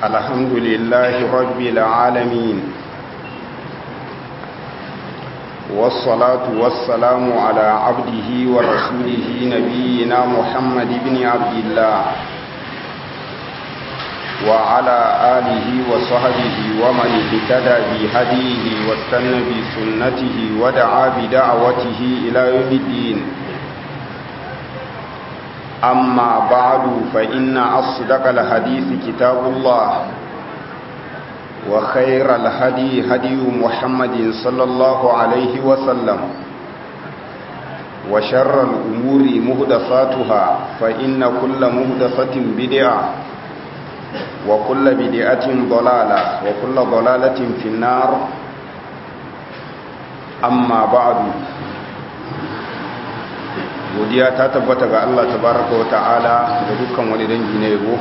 الحمد لله رب العالمين والصلاة والسلام على عبده ورسوله نبينا محمد بن عبد الله وعلى آله وصحبه ومن اهتدى بهديه واستنى بسنته ودعا بدعوته إلى يوم الدين أما بعد فإن أصدق الحديث كتاب الله وخير الهدي هدي محمد صلى الله عليه وسلم وشر الأمور مهدفاتها فإن كل مهدفة بدعة وكل بدعة ضلالة وكل ضلالة في النار أما بعد godiya ta tabbata ga Allah tabaraka wata'ala da dukkan wani dangi na yabo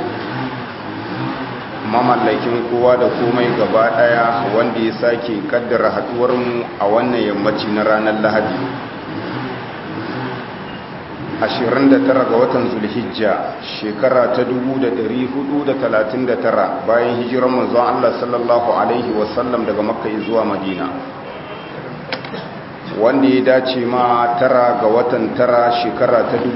mamallakin kowa da komai gaba daya wanda ya sake kaddara haduwar mu a wannan yammaci na ranar Lahadi 29 ga watan Zulhijja shekara ta 1439 bayan hijirar manzon Allah sallallahu alaihi wasallam daga Makka zuwa Madina wanda ya dace ma tara ga watan tara shekara ta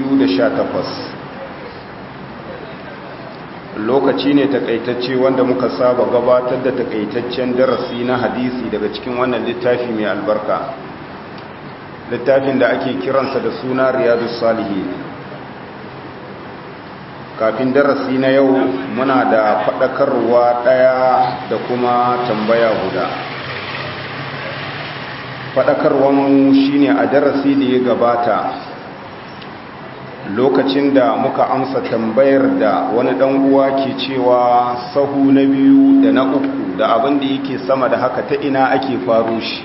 2018 lokaci ne takaitacce wanda muka saba gabatar da takaitaccen darasi na hadisi daga cikin wannan littafi mai albarka littafin da ake kiransa da suna riyadu salihi kafin darasi na yau muna da faɗakarwa ɗaya da kuma tambaya guda faɗakarwanmu shine a darasi da ya gabata lokacin da muka amsa tambayar da wani ɗan uwa ke cewa sahu na biyu da na uku da abin da yake sama da haka ta ina ake faru shi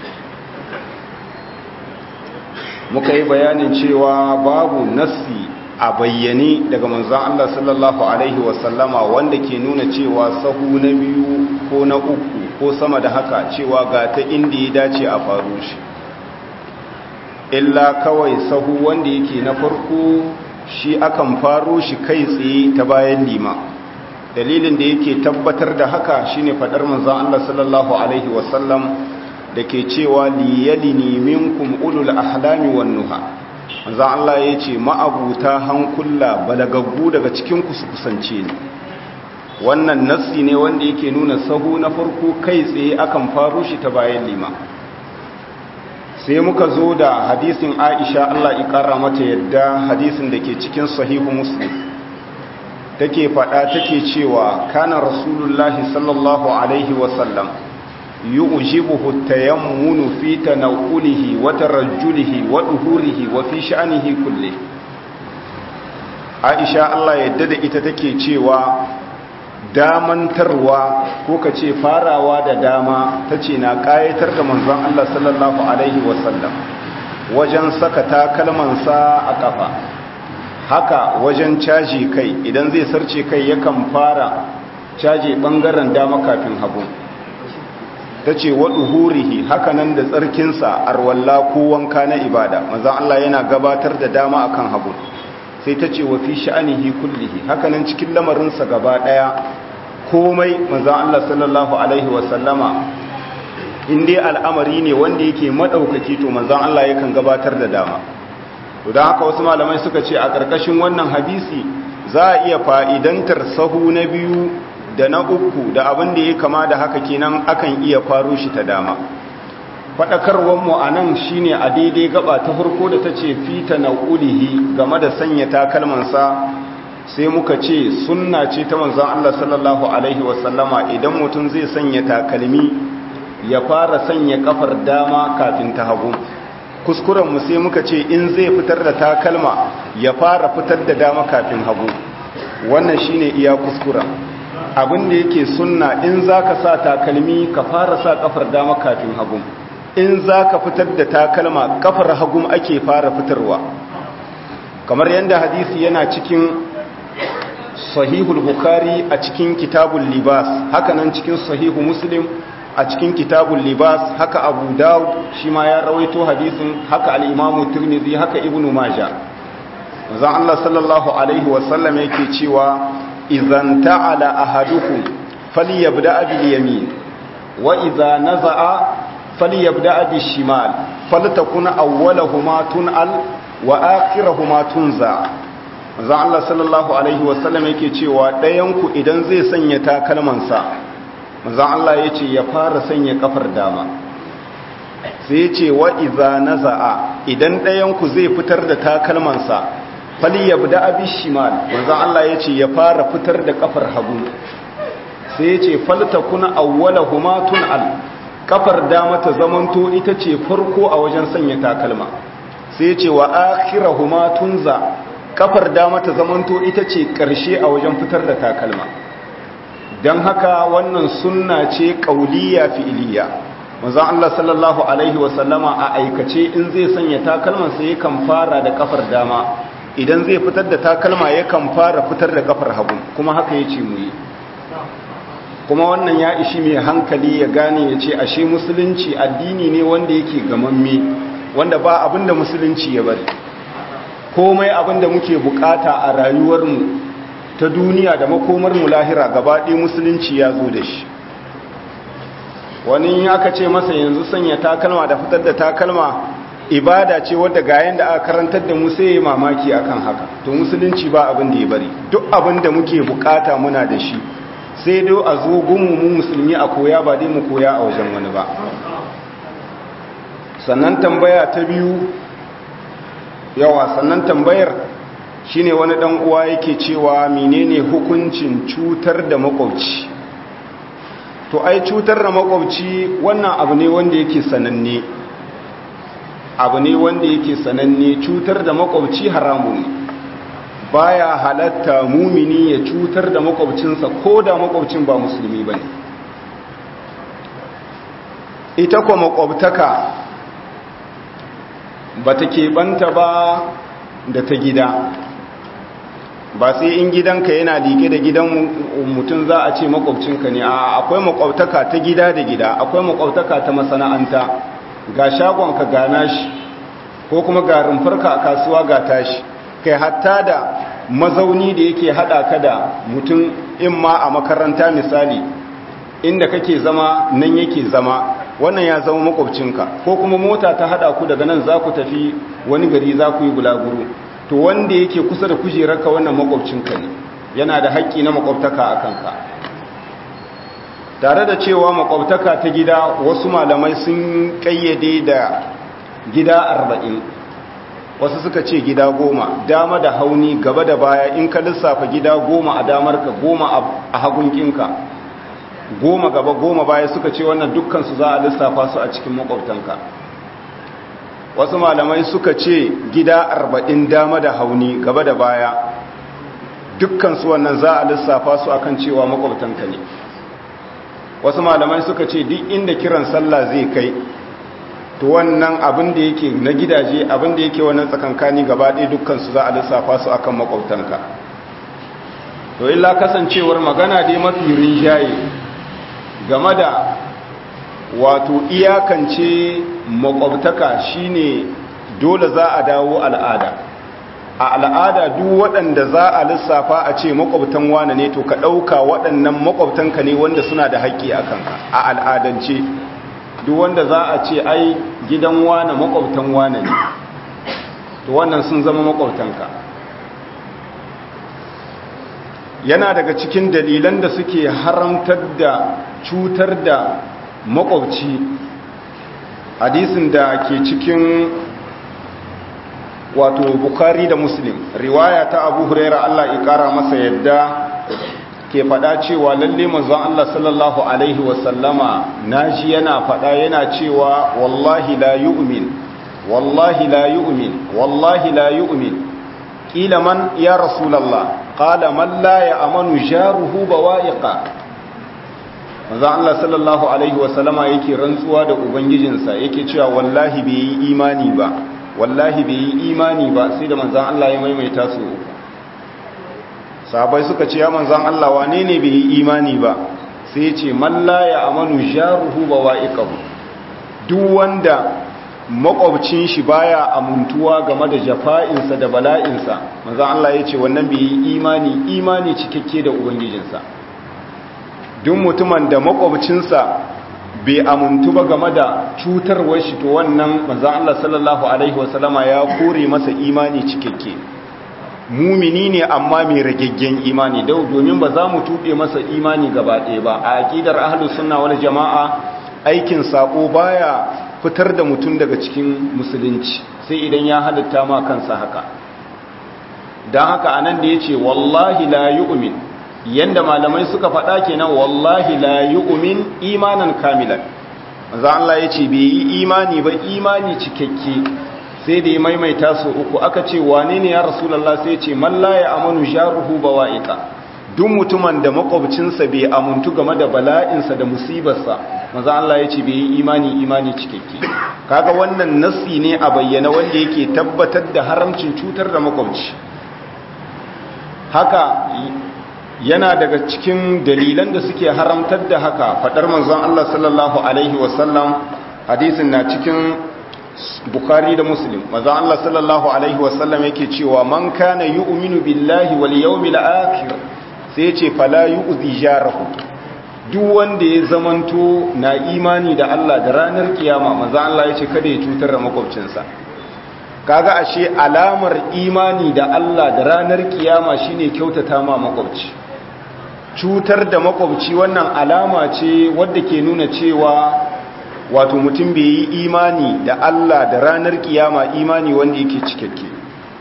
muka yi bayanin cewa babu nassi a bayyane daga manzan Allah sallallahu Alaihi wasallama wanda ke nuna cewa sahu na biyu ko na uku ko sama da haka cewa ga ta inda ya dace a faru shi illa kawai sahu wanda yake na farko shi akan faro shi kai tsaye ta bayan lima dalilin da yake tabbatar da haka shine fadar manzon Allah sallallahu alaihi wasallam da ke cewa liyalini minkum ulul ahlami wan nuha manzon Allah yace ma'abuta hankula balagaggu daga cikin ku su kusance ni wannan nassi ne wanda yake nuna sahu na farko kai tsaye akan faro shi ta bayan lima sai muka zo da hadisin aisha Allah ikara mata yadda hadisin da ke cikin sahihu muslim take fada take cewa kana rasulullahi sallallahu alaihi wasallam yu'jibuhu tayammunu fi tanawulihi wa tarajjulihi wa duhurihi wa fi sha'nihi kulli aisha Allah yadda da ita take cewa damantarwa ko ka ce farawa da dama ta ce na ƙayatar da manzon Allah sallallahu Alaihi wasallam wajen saka takalmansa a ƙafa haka wajen caji kai idan zai sarce kai yakan fara caji ɓangaren dama kafin hagu ta ce waɗu hurihi hakanan da tsarkinsa arwalla ko wanka na ibada manzon Allah yana gabatar da dama akan hagu sai ta ce wa fi sha'anihi kullihi hakanan cikin lamarinsa gaba ɗaya komai manzan Allah sallallahu Alaihi wasallama inda al'amari ne wanda yake maɗaukaki to manzan Allah yakan gabatar da dama to don haka wasu malamai suka ce a ƙarƙashin wannan hadisi za a iya fa'idantar sahu na biyu da na uku da abin da ya kama da haka kenan akan iya faro shi ta dama faɗakarwanmu a nan shi ne a daidai gaba ta farko da ta ce fita na ƙulihi game da sanya takalmansa sai muka ce sunna ce ta manzan Allah sallallahu Alaihi wasallama idan mutum zai sanya takalmi ya fara sanya kafar dama kafin ta hagu kuskurenmu sai muka ce in zai fitar da takalma ya fara fitar da dama kafin hagu wannan shine iya kuskuren abin da yake sunna in za ka sa takalmi ka fara sa kafar dama kafin hagu in za ka fitar da takalma kafar hagum ake fara fitarwa kamar yadda hadisi yana cikin sahihul bukhari a cikin kitabul libas haka nan cikin sahihu muslim a cikin kitabul libas haka abu dawud shi ma ya rawaito hadisin haka al-imamu tirmidhi haka ibnu majah zan Allah sallallahu alaihi wasallam yake cewa idan ta'ala ahadukum falyabda bil yamin wa idza naza'a falyabda bil shimal faltakun awwalahuma tun'al wa akhiruhuma tunza manzo Allah sallallahu alaihi wasallam yake cewa ɗayan ku idan zai sanya takalmansa manzo Allah yace ya fara sanya kafar dama sai yace wa idza naza'a idan ɗayan ku zai fitar da takalmansa falyabda bil shimal manzo Allah yace ya fara fitar da kafar hagu sai yace faltakun awwalahuma tun'al kafar dama ta zamanto ita ce farko a wajen sanya takalma sai ce wa akhirahuma tunza kafar dama ta zamanto ita ce karshe a wajen fitar da takalma dan haka wannan sunna ce qauliyya fi'liya manzon Allah sallallahu alaihi wasallama a aikace in zai sanya takalman sai yakan fara da kafar dama idan zai fitar da takalma yakan fara fitar da kafar hagu kuma haka yace mu yi kuma wannan ya ishi mai hankali ya gane ya ce ashe musulunci addini ne wanda yake gamamme wanda ba abinda musulunci ya bari komai abinda muke bukata a rayuwarmu ta duniya da makomarmu lahira gabaɗe musulunci ya zo da shi wani aka ce masa yanzu sanya takalma da fitar da takalma ibada ce wadda ga yanda aka karantar da mu sai ya mamaki akan haka to musulunci ba abin da ya bari duk abin da muke bukata muna da shi sai dai a zo gunmu mu musulmi a koya ba dai mu koya a wajen wani ba sannan tambaya ta biyu yawa sannan tambayar shine wani dan uwa yake cewa menene hukuncin cutar da makwabci to ai cutar da makwabci wannan abu ne wanda yake sananne abu ne wanda yake sananne cutar da makwabci haramun ne baya halatta mumini ya cutar da makwabcinsa ko da makwabcin ba musulmi bane ita kuma makwabtaka ba ta keɓanta ba da ta gida ba sai in gidanka yana liƙe da gidan mutum za a ce makwabcinka ne a akwai makwabtaka ta gida da gida akwai makwabtaka ta masana'anta ga shagonka ga nashi ko kuma ga rumfarka a kasuwa ga tashi kai hatta da mazauni da yake hada ka da mutum in ma a makaranta misali inda kake zama nan yake zama wannan ya zama makwabcinka ko kuma mota ta hada ku daga nan za ku tafi wani gari za ku yi bulaguro to wanda yake kusa da kujerarka wannan makwabcinka ne yana da haƙƙi na makwabtaka a kanka tare da cewa makwabtaka ta gida wasu malamai sun ƙayyade da gida arba'in wasu suka ce gida goma dama da hauni gaba da baya in ka lissafa gida goma a damarka goma a hagunkinka goma gaba goma baya suka ce wannan dukkansu za a lissafa su a cikin makwabtanka wasu malamai suka ce gida arba'in dama da hauni gaba da baya dukkansu wannan za a lissafa su akan cewa makwabtanka ne wasu malamai suka ce duk inda kiran sallah zai kai to wannan abin da yake na gidaje abin da yake wannan tsakankani gaba ɗaya dukkansu za a lissafa su akan makwabtanka to illa kasancewar magana dai mafi rinjaye game da wato iyakance makwabtaka shine dole za a dawo al'ada a al'ada duk waɗanda za a lissafa a ce makwabtan wane ne to ka ɗauka waɗannan makwabtanka ne wanda suna da haƙƙi a kanka a al'adance duk wanda za a ce ai gidan wane makwabtan wane ne to wannan sun zama makwabtanka yana daga cikin dalilan da suke haramtar da cutar da makwabci hadisin da ke cikin wato bukari da muslim riwaya ta abu huraira allah ikara masa yadda ke fada cewa lalle manzon allah sallallahu alaihi wasallama naji yana fada yana cewa wallahi la yu'min wallahi la yu'min wallahi la yu'min kila man ya rasulallah qala man la ya'manu jaruhu bawa'iqa manzon Allah sallallahu alaihi wasallama yake rantsuwa da ubangijinsa yake cewa wallahi bai yi imani ba wallahi bai yi imani ba sai da manzon Allah ya maimaita su sahabbai suka ce ya manzon Allah wane ne bai yi imani ba sai ya ce man la ya'manu jaruhu bawa'iqahu duk wanda makwabcin shi baya amuntuwa game da jafa'insa da bala'insa manzon Allah ya ce wannan bai yi imani imani cikakke da ubangijinsa duk mutumin da makwabcinsa bai amuntu ba game da cutarwar shi to wannan manzon Allah sallallahu alaihi wasallama ya kore masa imani cikakke mumini ne amma mai ragaggen imani dau domin ba za mu tuɓe masa imani gaba ɗaya ba a aƙidar ahlus sunna wal jama'a aikin sako baya fitar da mutum daga cikin musulunci sai idan ya halitta ma kansa haka don haka anan da ya ce wallahi la yu'min yanda malamai suka faɗa kenan wallahi la yu'min imanan kamilan manzo Allah ya ce bai yi imani ba imani cikakke sai da ya maimaita su uku aka ce wane ne ya rasulullah sai ce man la ya amanu jaruhu bawa'iqa duk mutumin da makwabcinsa bai amuntu game da bala'insa da musibarsa maza Allah ya ce bai yi imani imani cikakke kaga wannan nassi ne a bayyana wanda yake tabbatar da haramcin cutar da makwabci haka yana daga cikin dalilan da suke haramtar da haka fadar manzon Allah sallallahu alaihi wasallam hadisin na cikin Bukhari da Muslim manzon Allah sallallahu alaihi wasallam yake cewa man kana yu'minu billahi wal yawmil akhir sai ce fala yu'zi jarahu duk wanda ya zamanto na imani da Allah da ranar kiyama manzo Allah ya ce kada ya cutar da makwabcinsa kaga ashe alamar imani da Allah da ranar kiyama shine kyautata ma makwabci cutar da makwabci wannan alama ce wadda ke nuna cewa wato mutum bai yi imani da Allah da ranar kiyama imani wanda yake cikakke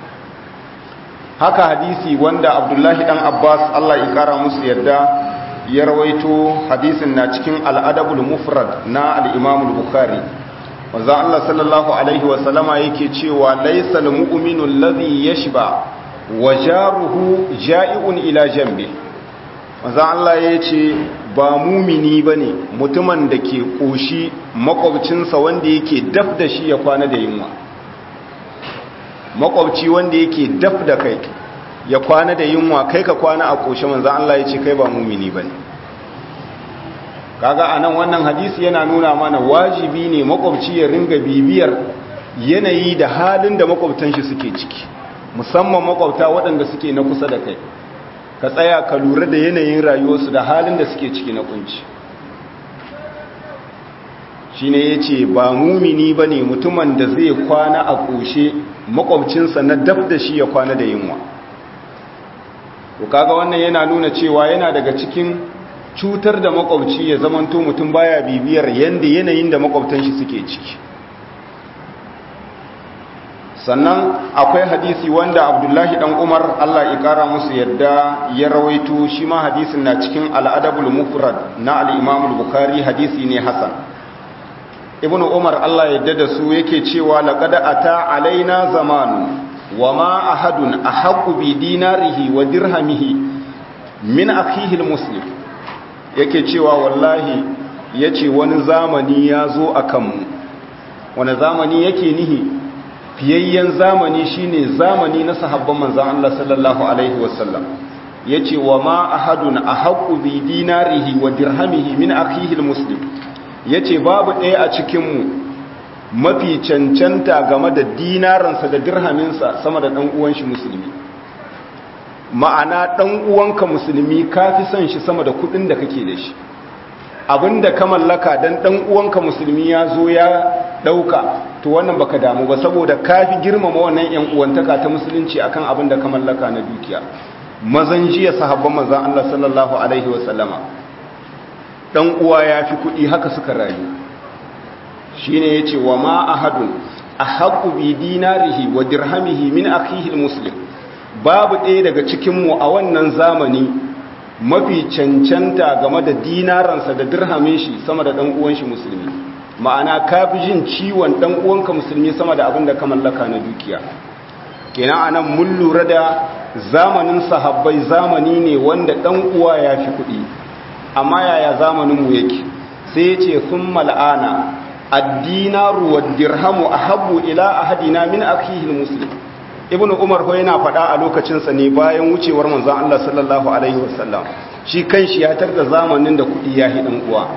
haka hadisi wanda abdullahi dan abbas allah ya kara musu yadda ya rawaito hadisin na cikin al'adabul mufrad na al'imamul bukhari wanzan allah sallallahu alaihi wasallama yake cewa laisal mu'minu alladhi yashba wa jaruhu ja'i'un ila jambi wanzan allah ya ce ba mumini bane mutumin da ke koshi makwabcinsa wanda yake daf da shi ya kwana da yunwa makwabci wanda yake daf da kai ya kwana da yunwa kai ka kwana a ƙoshe manzan Allah ya ce kai ba mumini ba ne kaga a nan wannan hadisi yana nuna mana wajibi ne makwabci ya ringa bibiyar yanayi da halin da makwabtan shi suke ciki musamman makwabta waɗanda suke na kusa da kai ka tsaya ka lura da yanayin rayuwarsu da halin da suke ciki na kunci shi ne ya ce ba mumini ba ne mutumin da zai kwana a ƙoshe makwabcinsa na dab da shi ya kwana da yunwa to kaga wannan yana nuna cewa yana daga cikin cutar da makwabci ya zamanto mutum baya bibiyar yanda yanayin da makwabtan shi suke ciki sannan akwai hadisi wanda abdullahi dan umar allah ya kara musu yadda ya rawaito shi ma hadisin na cikin al'adabul mufrad na al-imam al-bukhari hadisi ne hasan ibnu umar allah ya yadda da su yake cewa laqad ata alaina zamanu wama ahadun ahqqu bi dinarihi wa dirhamihi min akhihi al-muslim yake cewa wallahi yace wani zamani ya zo akan mu wani zamani yake nihi fiyayyen zamani shine zamani na sahabban manzon Allah sallallahu alaihi wasallam yace wa ma ahadun ahqqu bi dinarihi wa dirhamihi min akhihi almuslim yace babu ɗaya a cikin mu mafi cancanta game da dinaransa da dirhaminsa sama da dan uwan shi musulmi ma'ana dan uwanka musulmi kafi son shi sama da kudin da kake da shi abinda ka mallaka dan dan uwanka musulmi ya zo ya dauka to wannan baka damu ba saboda kafi girmama wannan yan uwantaka ta musulunci akan abinda ka mallaka na dukiya mazan jiya sahabban manzon Allah sallallahu alaihi wasallama dan uwa yafi kudi haka suka rayu shine yace wa ma ahadun ahqqu bi dinarihi wa dirhamihi min akhihi almuslim babu ɗaya daga cikin mu a wannan zamani mafi cancanta game da dinaransa da dirhamin shi sama da dan uwan shi musulmi ma'ana ka fi jin ciwon dan uwanka musulmi sama da abin da ka mallaka na dukiya kenan anan mun lura da zamanin sahabbai zamani ne wanda dan uwa ya fi kuɗi amma yaya zamanin mu yake sai ya ce sun mal'ana addinaru wa dirhamu ahabbu ila ahadina min akhihi muslim ibnu umar ko yana faɗa a lokacinsa ne bayan wucewar manzon Allah sallallahu alaihi wasallam shi kanshi ya tarda zamanin da kuɗi ya hi dan uwa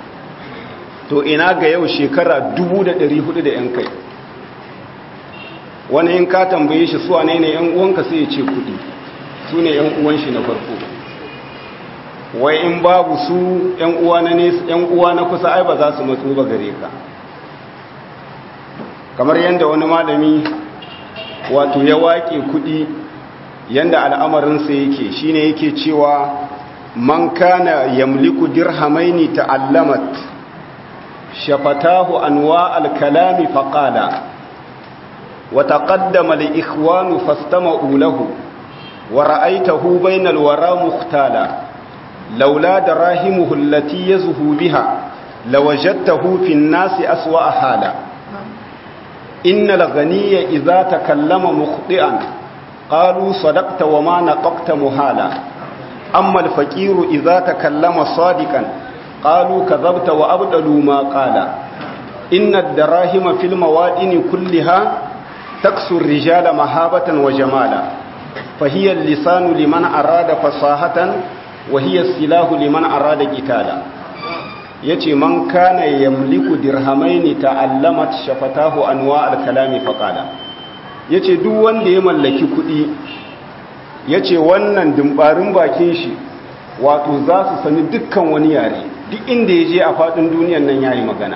to ina ga yau shekara 1400 da yan kai wani in ka tambaye shi suwa ne ne yan uwanka sai ya ce kudi su ne yan uwan shi na farko wai in babu su ‘yan uwa na nesa ‘yan uwa na kusa ai ba za su matsu ba gare ka kamar yadda wani malami wato ya waƙe kuɗi yadda al'amarinsa yake shine yake cewa man kana yamliku dirhamaini ta'allamat shafatahu anwa al-kalami faqala wa taqaddama li ikhwanu fastama'u lahu wa ra'aytahu bayna al-wara mukhtala laula darahimuhu allati yazhu biha lawajadtahu fi an-nasi aswa hala innal ghaniyya idha takallama mukhti'an qalu sadaqta wa ma naqaqta muhala amma al-faqiru idha takallama sadiqan qalu kadhabta wa abdalu ma qala inna ad-darahima fil mawadini kulliha taksu ar-rijala mahabatan wa jamala fahiya al-lisanu liman arada fasahatan wa hiya as-silahu liman arada qitala yace man kana yamliku dirhamaini ta'allamat shafatahu anwa al-kalami faqala yace duk wanda ya mallaki kudi yace wannan dimbarin bakin shi wato za su sani dukkan wani yare duk inda ya je a faɗin duniyan nan ya yi magana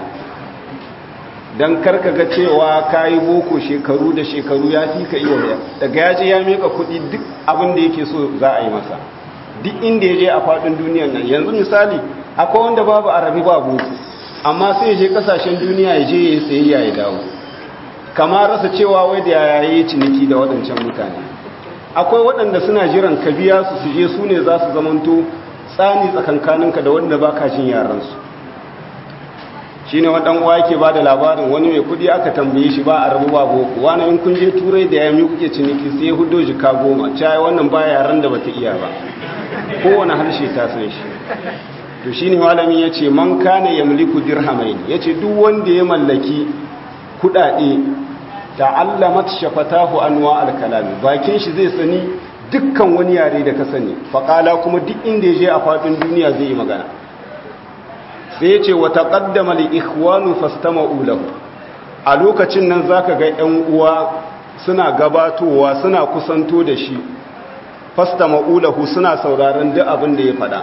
don karka ga cewa ka yi boko shekaru da shekaru ya fi ka iya daga ya je ya meka kuɗi duk abin da yake so za a yi masa duk inda ya je a faɗin duniyan nan yanzu misali akwai wanda babu arabi ba boko amma sai ya je kasashen duniya ya je ya yi sayayya ya dawo kama rasa cewa wai da yaya yi ciniki da waɗancan mutane akwai waɗanda suna jiran ka biya su su je su ne za su zamanto tsani tsakankaninka da wanda ba ka jin yaransu shi ne waɗan uwa yake ba da labarin wani mai kudi aka tambaye shi ba a rabu ba boko wani in kun je turai da ya kuke ciniki sai hudo jika goma cayi wannan ba yaran da bata iya ba kowane harshe ta san shi to shi ne malami ya ce man kane ya mulku dirhamai ya ce duk wanda ya mallaki kuɗaɗe ta'allamat shafatahu anwa al-kalami bakin shi zai sani dukkan wani yare da ka sani faƙala kuma duk inda ya je a faɗin duniya zai yi magana sai ya ce wa taqaddama li ikhwanu fastama'u lahu a lokacin nan zaka ga 'yan uwa suna gabatowa suna kusanto da shi fastama'u lahu suna sauraron duk abin da ya faɗa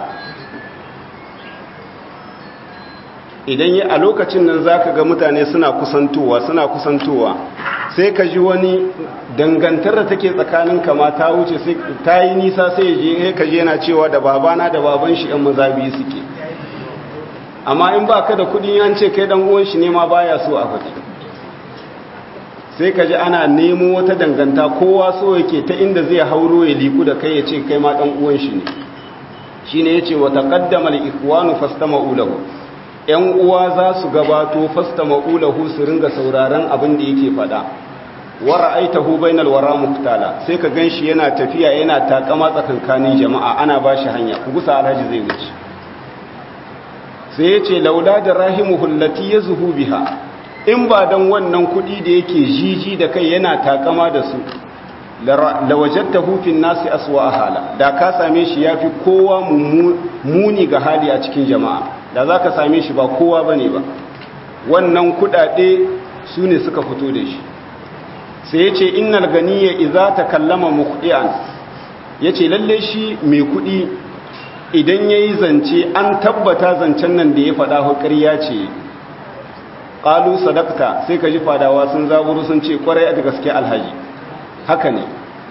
idan ya a lokacin nan zaka ga mutane suna kusantowa suna kusantowa sai ka ji wani dangantar da take tsakanin kama ta wuce sai ta yi nisa sai je ka je yana cewa da babana da baban shi yan maza biyu suke amma in ba ka da kudi an ce kai dan uwan shi ne ma baya so a faɗi sai ka ji ana nemo wata danganta kowa so yake ta inda zai hauro ya liku da kai ya ce kai ma dan uwan shi ne shine yace wa taqaddama al-ikhwanu fastama'u lahu yan uwa za su gabato fastama'u lahu su ringa sauraron abin da yake faɗa wa ra'aitahu bainal wara muqtala sai ka ganshi yana tafiya yana takama tsakankanin jama'a ana bashi hanya ku gusa alhaji zai wuce sai yace laula da rahimuhu allati yazhu biha in ba dan wannan kudi da yake jiji da kai yana takama da su lawajadtahu fin nasi aswa hala da ka same shi yafi kowa muni ga hali a cikin jama'a da zaka same shi ba kowa bane ba wannan kudade su ne suka fito da shi sai ya ce innal ganiya iza ta kallama mukhdi'an ya ce lalle shi mai kudi idan ya yi zance an tabbata zancen nan da ya faɗa hukariya ce ƙalu sadakta sai ka ji fadawa sun zaburu sun ce ƙwarai da gaske alhaji haka ne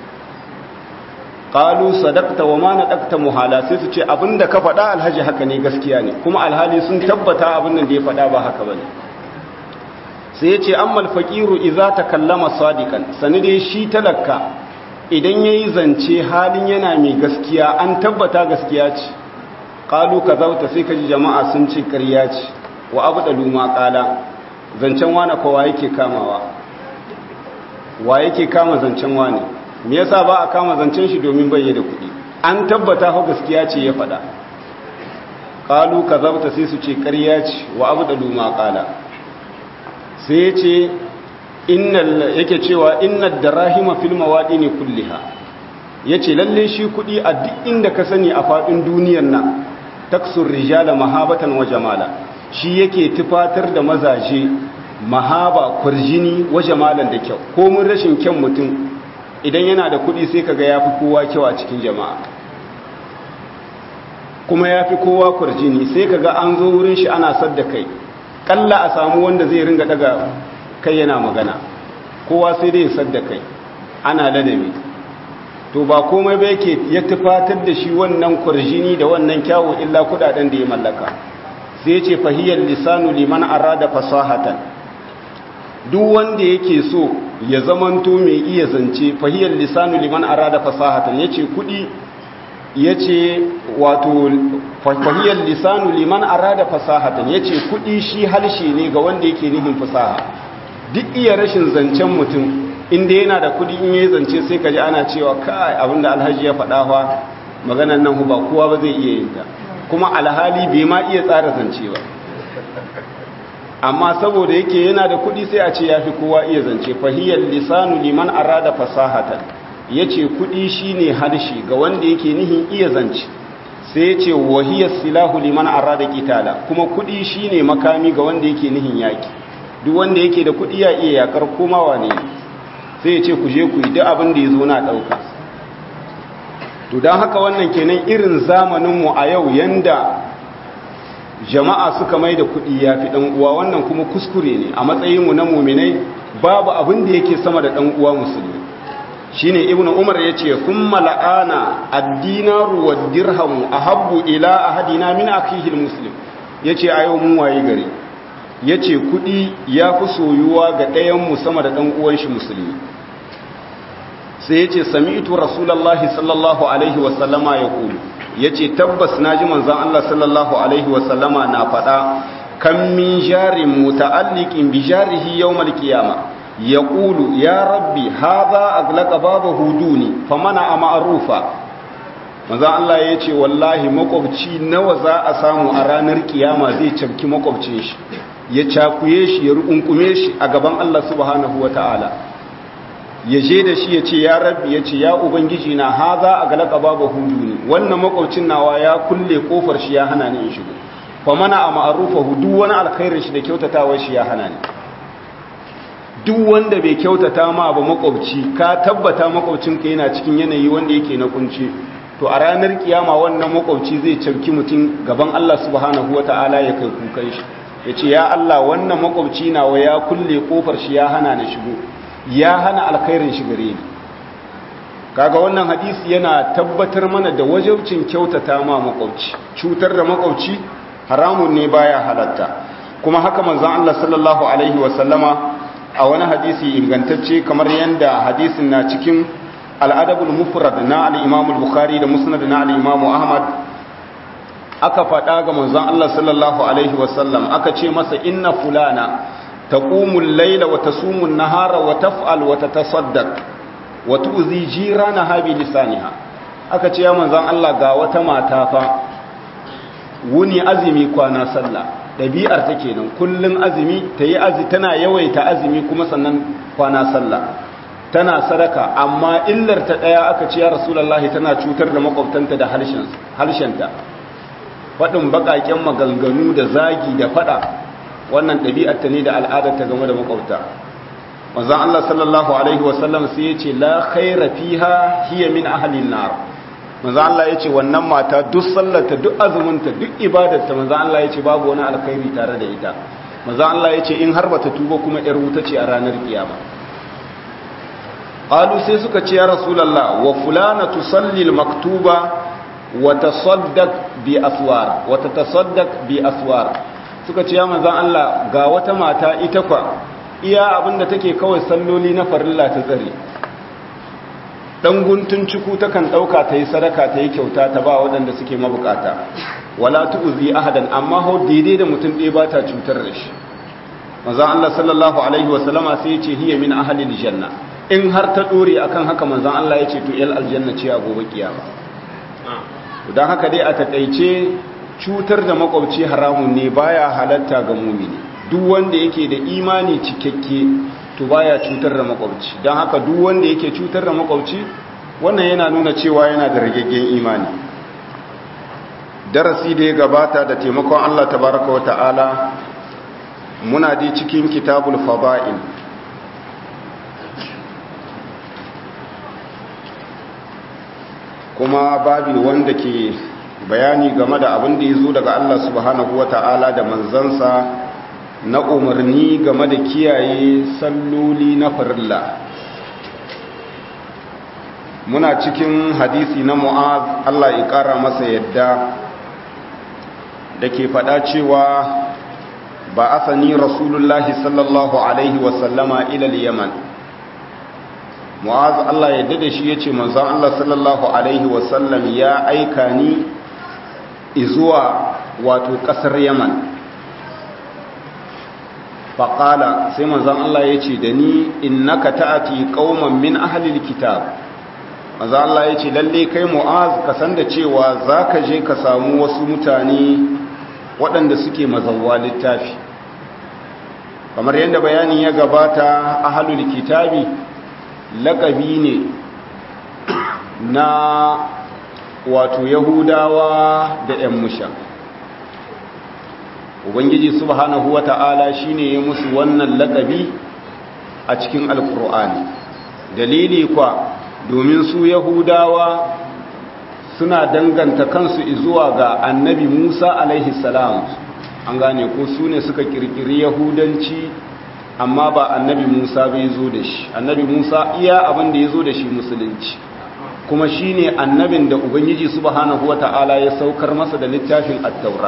ƙalu sadakta wa ma na ɗakta muhala sai su ce abinda ka faɗa alhaji haka ne gaskiya ne kuma alhali sun tabbata abin da ya faɗa ba haka ba ne sai ya ce an malfaƙiru iza ta kallama sadikan sani dai shi talaka idan ya yi zance halin yana mai gaskiya an tabbata gaskiya ce ƙalu ka zauta sai ka ji jama'a sun ce ƙarya ce wa abu da luma ƙala zancen wane kowa yake kamawa wa yake kama zancen wane me yasa ba a kama zancen shi domin bai da kuɗi an tabbata ko gaskiya ce ya faɗa ƙalu ka zauta sai su ce ƙarya ce wa abu da luma ƙala sai ya ce yake cewa inna darahima fil mawadini kulliha yace lalle shi kudi a duk inda ka sani a fadin duniyar nan taksur rijala mahabatan wa jamala shi yake tufatar da mazaje mahaba kurjini wa jamalan da kyau ko mun rashin kyan mutum idan yana da kudi sai kaga yafi kowa kyau a cikin jama'a kuma ya fi kowa kwarjini sai ka ga an zo wurin shi ana sadda kai kalla a samu wanda zai ringa daga kai yana magana kowa sai dai sadda kai ana ladabi to ba komai ba yake ya tufatar da shi wannan kwarjini da wannan kyawu illa kudaden da ya mallaka sai ce fahiyar lisanu liman arada fasahatan duk wanda yake so ya zamanto mai iya zance fahiyar lisanu liman arada fasahatan yace kudi yace wato fahiyar lisanu liman arada fasahatan yace kudi shi halshe ne ga wanda yake nihin fasaha duk iya rashin zancen mutum inda yana da kudi in yayi zance sai kaji ana cewa kai abinda alhaji ya faɗa fa maganar nan ba kowa ba zai iya yin ta kuma alhali bai ma iya tsara zance ba amma saboda yake yana da kudi sai a ce yafi kowa iya zance fahiyar lisanu liman arada fasahatan yace kudi shine harshe ga wanda yake nihin iya zance sai yace wahiyar silahu liman arada qitala kuma kudi shine makami ga wanda yake nihin yaki duk wanda yake da kudi ya iya yakar komawa ne sai yace ku je ku yi duk abin da yazo na dauka to dan haka wannan kenan irin zamanin mu a yau yanda jama'a suka mai da kuɗi ya fi uwa wannan kuma kuskure ne a matsayinmu na muminai babu abin da yake sama da uwa musulmi shi ne ibn umar ya ce kun mala'ana addinaru wa dirhamu a habbu ila a hadina min akihil muslim ya ce a yau mun waye gari ya ce kuɗi ya fi soyuwa ga ɗayanmu sama da uwan shi musulmi sai ya ce sami'tu rasulallahi sallallahu alaihi wasallama ya kulu ya ce tabbas na ji manzan Allah sallallahu Alaihi wasallama na faɗa kan min jarin muta'alliqin bi jarihi yawmal qiyama ya ƙulu ya rabbi haza aglaqa babahu duni famana a ma'arufa manzan Allah ya ce wallahi makwabci nawa za a samu a ranar kiyama zai cafki makwabcin shi ya cakuye shi ya rukunkume shi a gaban Allah subhanahu wa ta'ala ya je da shi ya ce ya rabbi ya ce ya ubangiji na haza a galaka babu hudu ne wannan makwaucin nawa ya kulle kofar shi ya hana ni in shigo fa mana a ma'arufa hudu wani alkhairin shi da kyautatawar shi ya hana ni duk wanda bai kyautata ma ba makwabci ka tabbata makwabcin ka yana cikin yanayi wanda yake na kunci to a ranar kiyama wannan makwabci zai cafki mutum gaban Allah subhanahu wataala ya kai kukan shi ya ce ya Allah wannan makwabci nawa ya kulle kofar shi ya hana ni shigo ya hana alkhairin shi gare ni kaga wannan hadisi yana tabbatar mana da wajibcin kyautata ma makwabci cutar da makwabci haramun ne baya halatta kuma haka manzon Allah sallallahu alaihi wa sallama a wani hadisi ingantacce kamar yanda hadisin na cikin al-adabul mufrad na al-imam al-bukhari da musnad na al-imam ahmad aka faɗa ga manzon Allah sallallahu alaihi wa sallam aka ce masa inna fulana تقوم الليل وتصوم النهار وتفعل وتتصدق وتؤذي جيرانها بلسانها aka ce ya manzan Allah ga wata mata fa wuni azumi kwana sallah ɗabi'ar ta kenan kullum azumi ta yi azumi tana yawaita azumi kuma sannan kwana sallah tana sadaka amma illar ta ɗaya aka ce ya rasulullahi tana cutar da makwabtanta da harshenta faɗin baƙaƙen maganganu da zagi da faɗa wannan ɗabi'arta ne da al'adarta game da makwabta wanzan Allah sallallahu Alaihi wasallam sai ya ce la khaira fiha hiya min ahalin nar wanzan Allah ya ce wannan mata duk sallarta duk azuminta duk ibadarta wanzan Allah ya ce babu wani alkhairi tare da ita wanzan Allah ya ce in har bata tuba kuma ‘yar wuta ce a ranar kiyama qalu sai suka ce ya rasulullah wa fulana tusalli maktuba wa tasaddaq bi aswar wa tatasaddaq bi aswar suka ce ya manzan Allah ga wata mata ita kwa iya abinda take kawai salloli na farilla ta tsare dan guntun ciku takan dauka ta yi sadaka ta yi kyauta ta ba waɗanda suke mabukata wala tu'zi ahadan amma ho daidai da mutum ɗaya ba ta cutar da shi manzan Allah sallallahu alaihi wa sallama sai ya ce hiya min ahli janna in har ta dore akan haka manzan Allah ya ce to il aljanna ce a gobe kiyama dan haka dai a takeice cutar da makwabci haramun ne baya halatta ga mumini duk wanda yake da imani cikakke to baya cutar da makwabci don haka duk wanda yake cutar da makwabci wannan yana nuna cewa yana da ragaggen imani darasi da ya gabata da taimakon Allah tabaraka wa ta'ala muna dai cikin kitabul fada'il kuma babi wanda ke bayani game da abin da ya zo daga Allah subhanahu wa ta'ala da manzansa na umarni game da kiyaye salloli na farilla muna cikin hadisi na mu'az Allah ya ƙara masa yadda da ke faɗa cewa ba asani rasulullahi sallallahu alaihi wasallama ilal yaman mu'az Allah ya dade shi yace manzon Allah sallallahu alaihi wasallam ya aika ni izuwa wato kasar Yaman faqala sai manzon Allah yace da ni innaka ta'ati qauman min ahli alkitab manzon Allah yace lalle kai mu'az ka san da cewa zaka je ka samu wasu mutane waɗanda suke mazawwa littafi kamar yadda bayanin ya gabata ahlul kitabi laƙabi ne na wato yahudawa da 'yan musha ubangiji subhanahu wa ta'ala shi ne ya musu wannan laƙabi a cikin alkur'ani dalili kwa domin su yahudawa suna danganta kansu zuwa ga annabi musa alaihi salam an gane ko su ne suka kirkiri yahudanci amma ba annabi Musa bai zo da shi annabi Musa iya abin da ya zo da shi musulunci kuma shi ne annabin da Ubangiji subhanahu wa ta'ala ya saukar masa da littafin attaura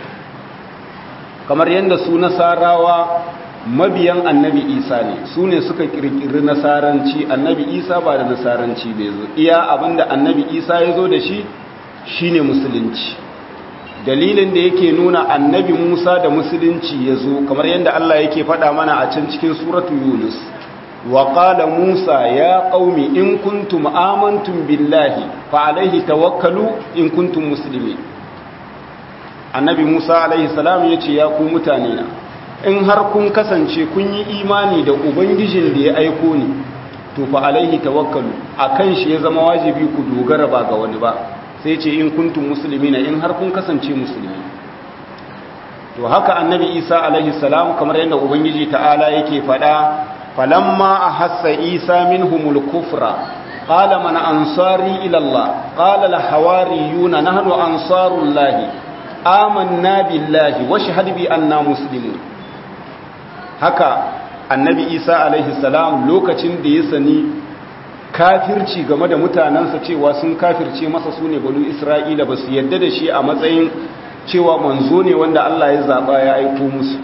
kamar yadda su nasarawa mabiyan annabi isa ne su ne suka kirkiri nasaranci annabi isa ba da nasaranci bai zo iya abin da annabi isa ya zo da shi shi ne musulunci dalilin da yake nuna annabi Musa da musulunci ya zo kamar yadda Allah yake faɗa mana a can cikin suratu Yunus wa qala Musa ya qaumi in kuntum amantum billahi fa alaihi tawakkalu in kuntum muslimin annabi Musa alaihi salam yace ya ku mutane na in har kun kasance kun yi imani da ubangijin da ya aiko ni to fa alaihi tawakkalu akan shi ya zama wajibi ku dogara ba ga wani ba sai ce in kuntum muslimina in har kun kasance musulmi to haka annabi isa alaihi salam kamar yadda ubangiji ta'ala yake fada falamma ahassa isa minhumul kufra qala man ansari ila allah qala al hawariyuna nahnu ansarullah amanna billahi wa shahad bi anna muslimun haka annabi isa alaihi salam lokacin da ya sani kafirci game da mutanensa cewa sun kafirce masa su ne banu isra'ila ba su yadda da shi a matsayin cewa manzo ne wanda Allah ya zaɓa ya aiko musu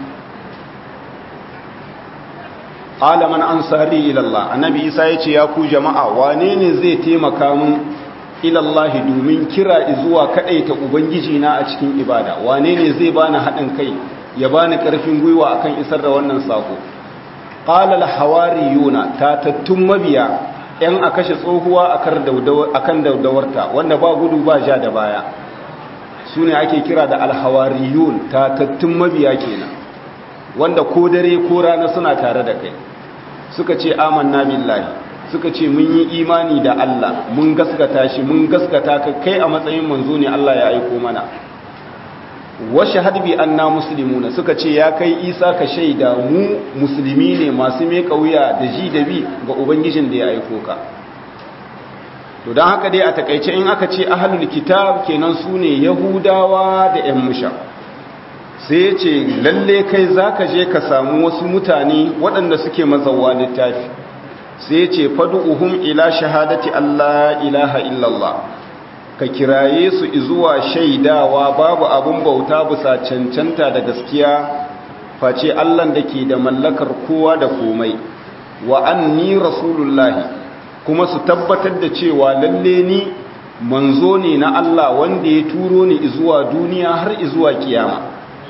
alaman ansari ilallah annabi isa ya ce ya ku jama'a wane ne zai taimaka mun ilallahi domin kira zuwa kaɗaita ubangiji na a cikin ibada wane ne zai bani haɗin kai ya bani ƙarfin gwiwa akan isar da wannan sako qala al hawariyuna tatattun mabiya ‘yan a kashe tsohuwa a kan daudawarta wanda ba gudu ba ja da baya su ne ake kira da alhawariyun tatattun mabiya kenan wanda ko dare ko rana suna tare da kai suka ce amanna billahi suka ce mun yi imani da Allah mun gaskata shi mun gaskata ka kai a matsayin manzo ne Allah ya aiko mana washe hadbi anna muslimuna suka ce ya kai isa ka shaida mu musulmi ne masu mai wuya da ji da bi ga ubangijin da ya aiko ka to don haka dai a takaice in aka ce ahlul kitab kenan su ne yahudawa da yan musha sai ce lalle kai zaka je ka samu wasu mutane waɗanda suke mazawa littafi sai ce fadu'uhum ila shahadati allah ilaha illallah ka kiraye su zuwa shaidawa babu abun bauta bisa cancanta da gaskiya face Allahn da ke da mallakar kowa da komai wa anni rasulullahi kuma su tabbatar da cewa lalle ni manzo ne na Allah wanda ya turo ni zuwa duniya har zuwa kiyama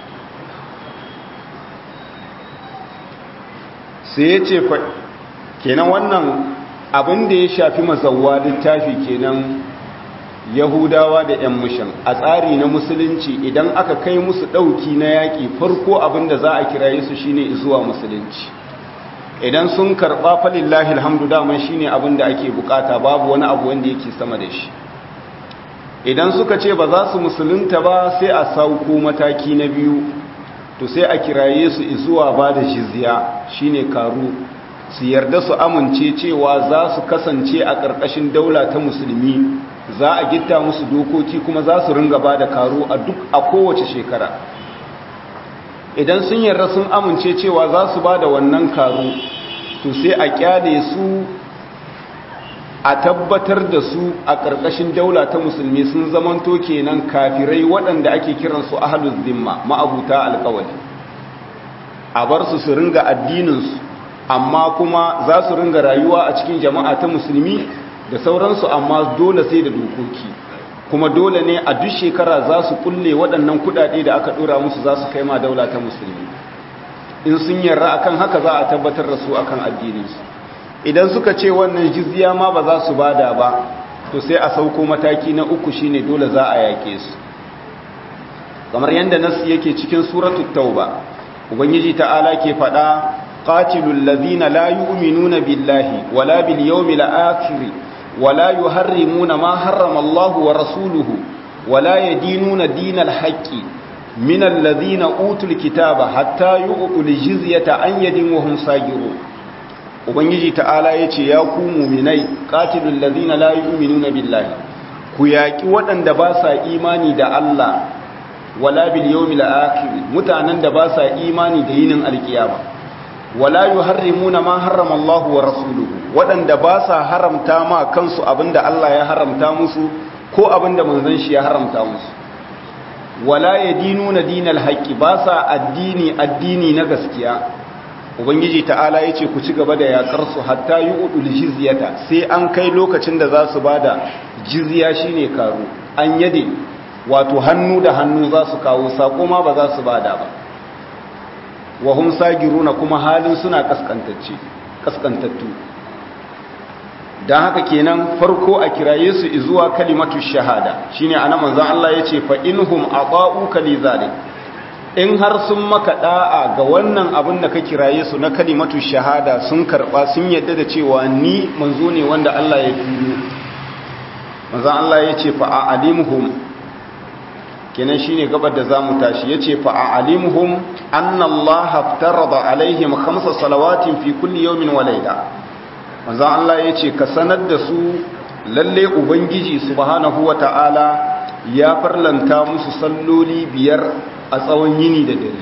sai ya ce kenan wannan abin da ya shafi mazawwa littafi kenan yahudawa da 'yan mushin a tsari na musulunci idan aka kai musu ɗauki na yaƙi farko abin da za a kiraye su shine zuwa musulunci idan sun karɓa falillahi alhamdu daman shine abin da ake bukata babu wani abu wanda yake sama da shi idan suka ce ba za su musulunta ba sai a sauko mataki na biyu to sai a kiraye su zuwa ba da jizya shine karu su yarda su amince cewa za su kasance a ƙarƙashin daula ta musulmi za a gitta musu dokoki kuma za su ringa ba da karo a duk a kowace shekara idan sun yarda sun amince cewa za su ba da wannan karo to sai a kyale su a tabbatar da su a ƙarƙashin daula ta musulmi sun zamanto kenan kafirai waɗanda ake kiransu ahalus zimma ma'abuta alƙawali a bar su su ringa addininsu amma kuma za su ringa rayuwa a cikin jama'a ta musulmi da sauransu amma dole sai da dokoki kuma dole ne a duk shekara za su kulle waɗannan kuɗaɗe da aka ɗora musu za su kai ma daula ta musulmi in sun yarda akan haka za a tabbatar da su akan addininsu idan suka ce wannan jizya ma ba za su bada ba to sai a sauko mataki na uku shine dole za a yake su kamar yadda nasu yake cikin suratul tauba ubangiji ta'ala ke faɗa qatilul ladina la yu'minuna billahi wala bil yawmil akhir wala yuharrimuna ma harrama Allah wa rasuluhu wala yadinuna dinal haqqi min alladhina utul kitaba hatta yu'tul jizyata an yadin wa hum sagirun ubangiji ta'ala ya ce ya ku muminai qatilul ladina la yu'minuna billahi ku yaki waɗanda ba sa imani da Allah wala bil yawmil akhir mutanen da ba sa imani da yinin alkiyama wala yuharrimuna ma harrama Allah wa rasuluhu waɗanda ba sa haramta ma kansu abinda Allah ya haramta musu ko abinda manzon shi ya haramta musu wala yadinuna dinal haqqi ba sa addini addini na gaskiya ubangiji ta'ala ya ce ku ci gaba da yakar su hatta yi udul jizyata sai an kai lokacin da za su bada jizya shine karo an yade wato hannu da hannu za su kawo sako ma ba za su bada ba wa hum sagiruna kuma halin suna kaskantacce kaskantattu dan haka kenan farko a kiraye su zuwa kalimatu shahada shine anan manzon Allah yace fa inhum aqa'uka li zalik in har sun maka da'a ga wannan abin da ka kiraye su na kalimatu shahada sun karba sun yadda da cewa ni manzo ne wanda Allah ya turo manzon Allah ya ce fa a'alimuhum kenan shine gabar da zamu tashi yace fa a'alimuhum anna Allah aftarada alaihim khamsa salawatin fi kulli yawmin wa layla manzon Allah ya ce ka sanar da su lalle ubangiji subhanahu wata'ala ya farlanta musu salloli biyar a tsawon yini da dare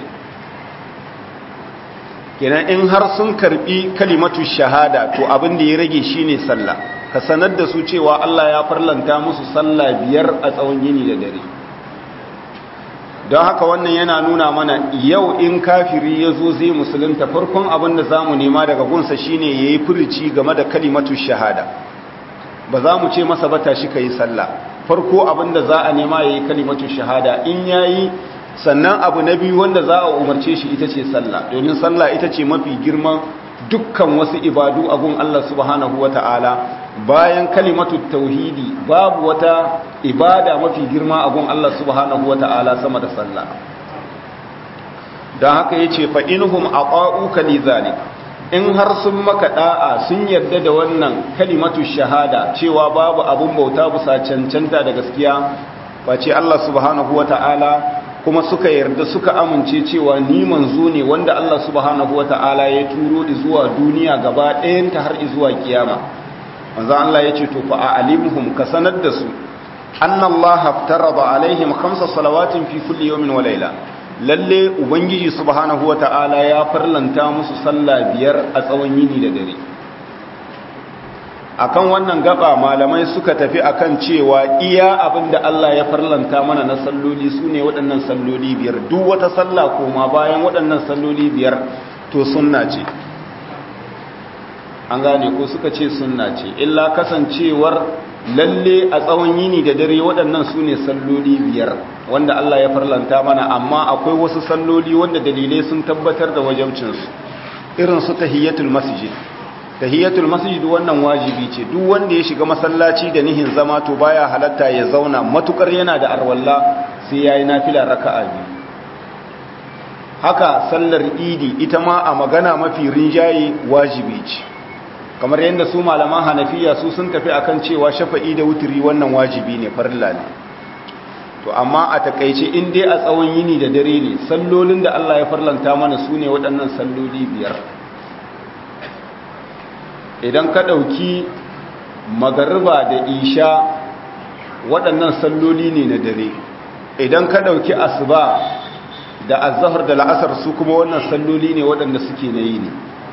kenan in har sun karbi kalimatu shahada to abin da ya rage shine sallah ka sanar da su cewa Allah ya farlanta musu sallah biyar a tsawon yini da dare don haka wannan yana nuna mana yau in kafiri ya zo zai musulunta farkon abin da za mu nema daga gunsa shine ya yi furici game da kalimatu shahada ba za mu ce masa ba tashi ka yi sallah farko abin da za a nema ya yi kalimatu shahada in ya yi sannan abu na biyu wanda za a umarce shi ita ce sallah domin sallah ita ce mafi girman dukkan wasu ibadu a gun Allah subhanahu wa ta'ala bayan kalimatu tauhidi babu wata ibada mafi girma a gun Allah subhanahu wa ta'ala sama da sallah don haka ya ce fa'inhum a ƙa'uka li zalik in har sun maka ɗa'a sun yarda da wannan kalimatu shahada cewa babu abun bauta bisa cancanta da gaskiya ba ce Allah subhanahu wa ta'ala kuma suka yarda suka amince cewa ni manzo ne wanda Allah subhanahu wata'ala ya turo da zuwa duniya gaba ɗayanta har zuwa kiyama manzo Allah ya ce to fa a'limhum ka sanar da su anna Allah haftarada alaihim khamsa salawatin fi kulli yawmin wa layla lalle ubangiji subhanahu wata'ala ya farlanta musu sallah biyar a tsawon yini da dare akan wannan gaba malamai suka tafi akan cewa iya abinda Allah ya farlanta mana na salloli su ne waɗannan salloli biyar duk wata sallah koma bayan waɗannan salloli biyar to sunna ce an gane ko suka ce sunna ce illa kasancewar lalle a tsawon yini da dare waɗannan su ne salloli biyar wanda Allah ya farlanta mana amma akwai wasu salloli wanda dalilai sun tabbatar da wajabcinsu irin su tahiyatul masjid tahiyatul masjid wannan wajibi ce duk wanda ya shiga masallaci da nihin zama to baya halatta ya zauna matukar yana da arwalla sai yayi nafila raka'a biyu haka sallar idi ita ma a magana mafi rinjaye wajibi ce kamar yadda su malaman hanafiya su sun tafi akan cewa shafa'i da wuturi wannan wajibi ne farilla ne to amma a takaice in dai a tsawon yini da dare ne sallolin da Allah ya farlanta mana su ne waɗannan salloli biyar idan ka ɗauki magariba da isha waɗannan salloli ne na dare idan ka ɗauki asuba da azahar da la'asar su kuma wannan salloli ne waɗanda suke na yi ne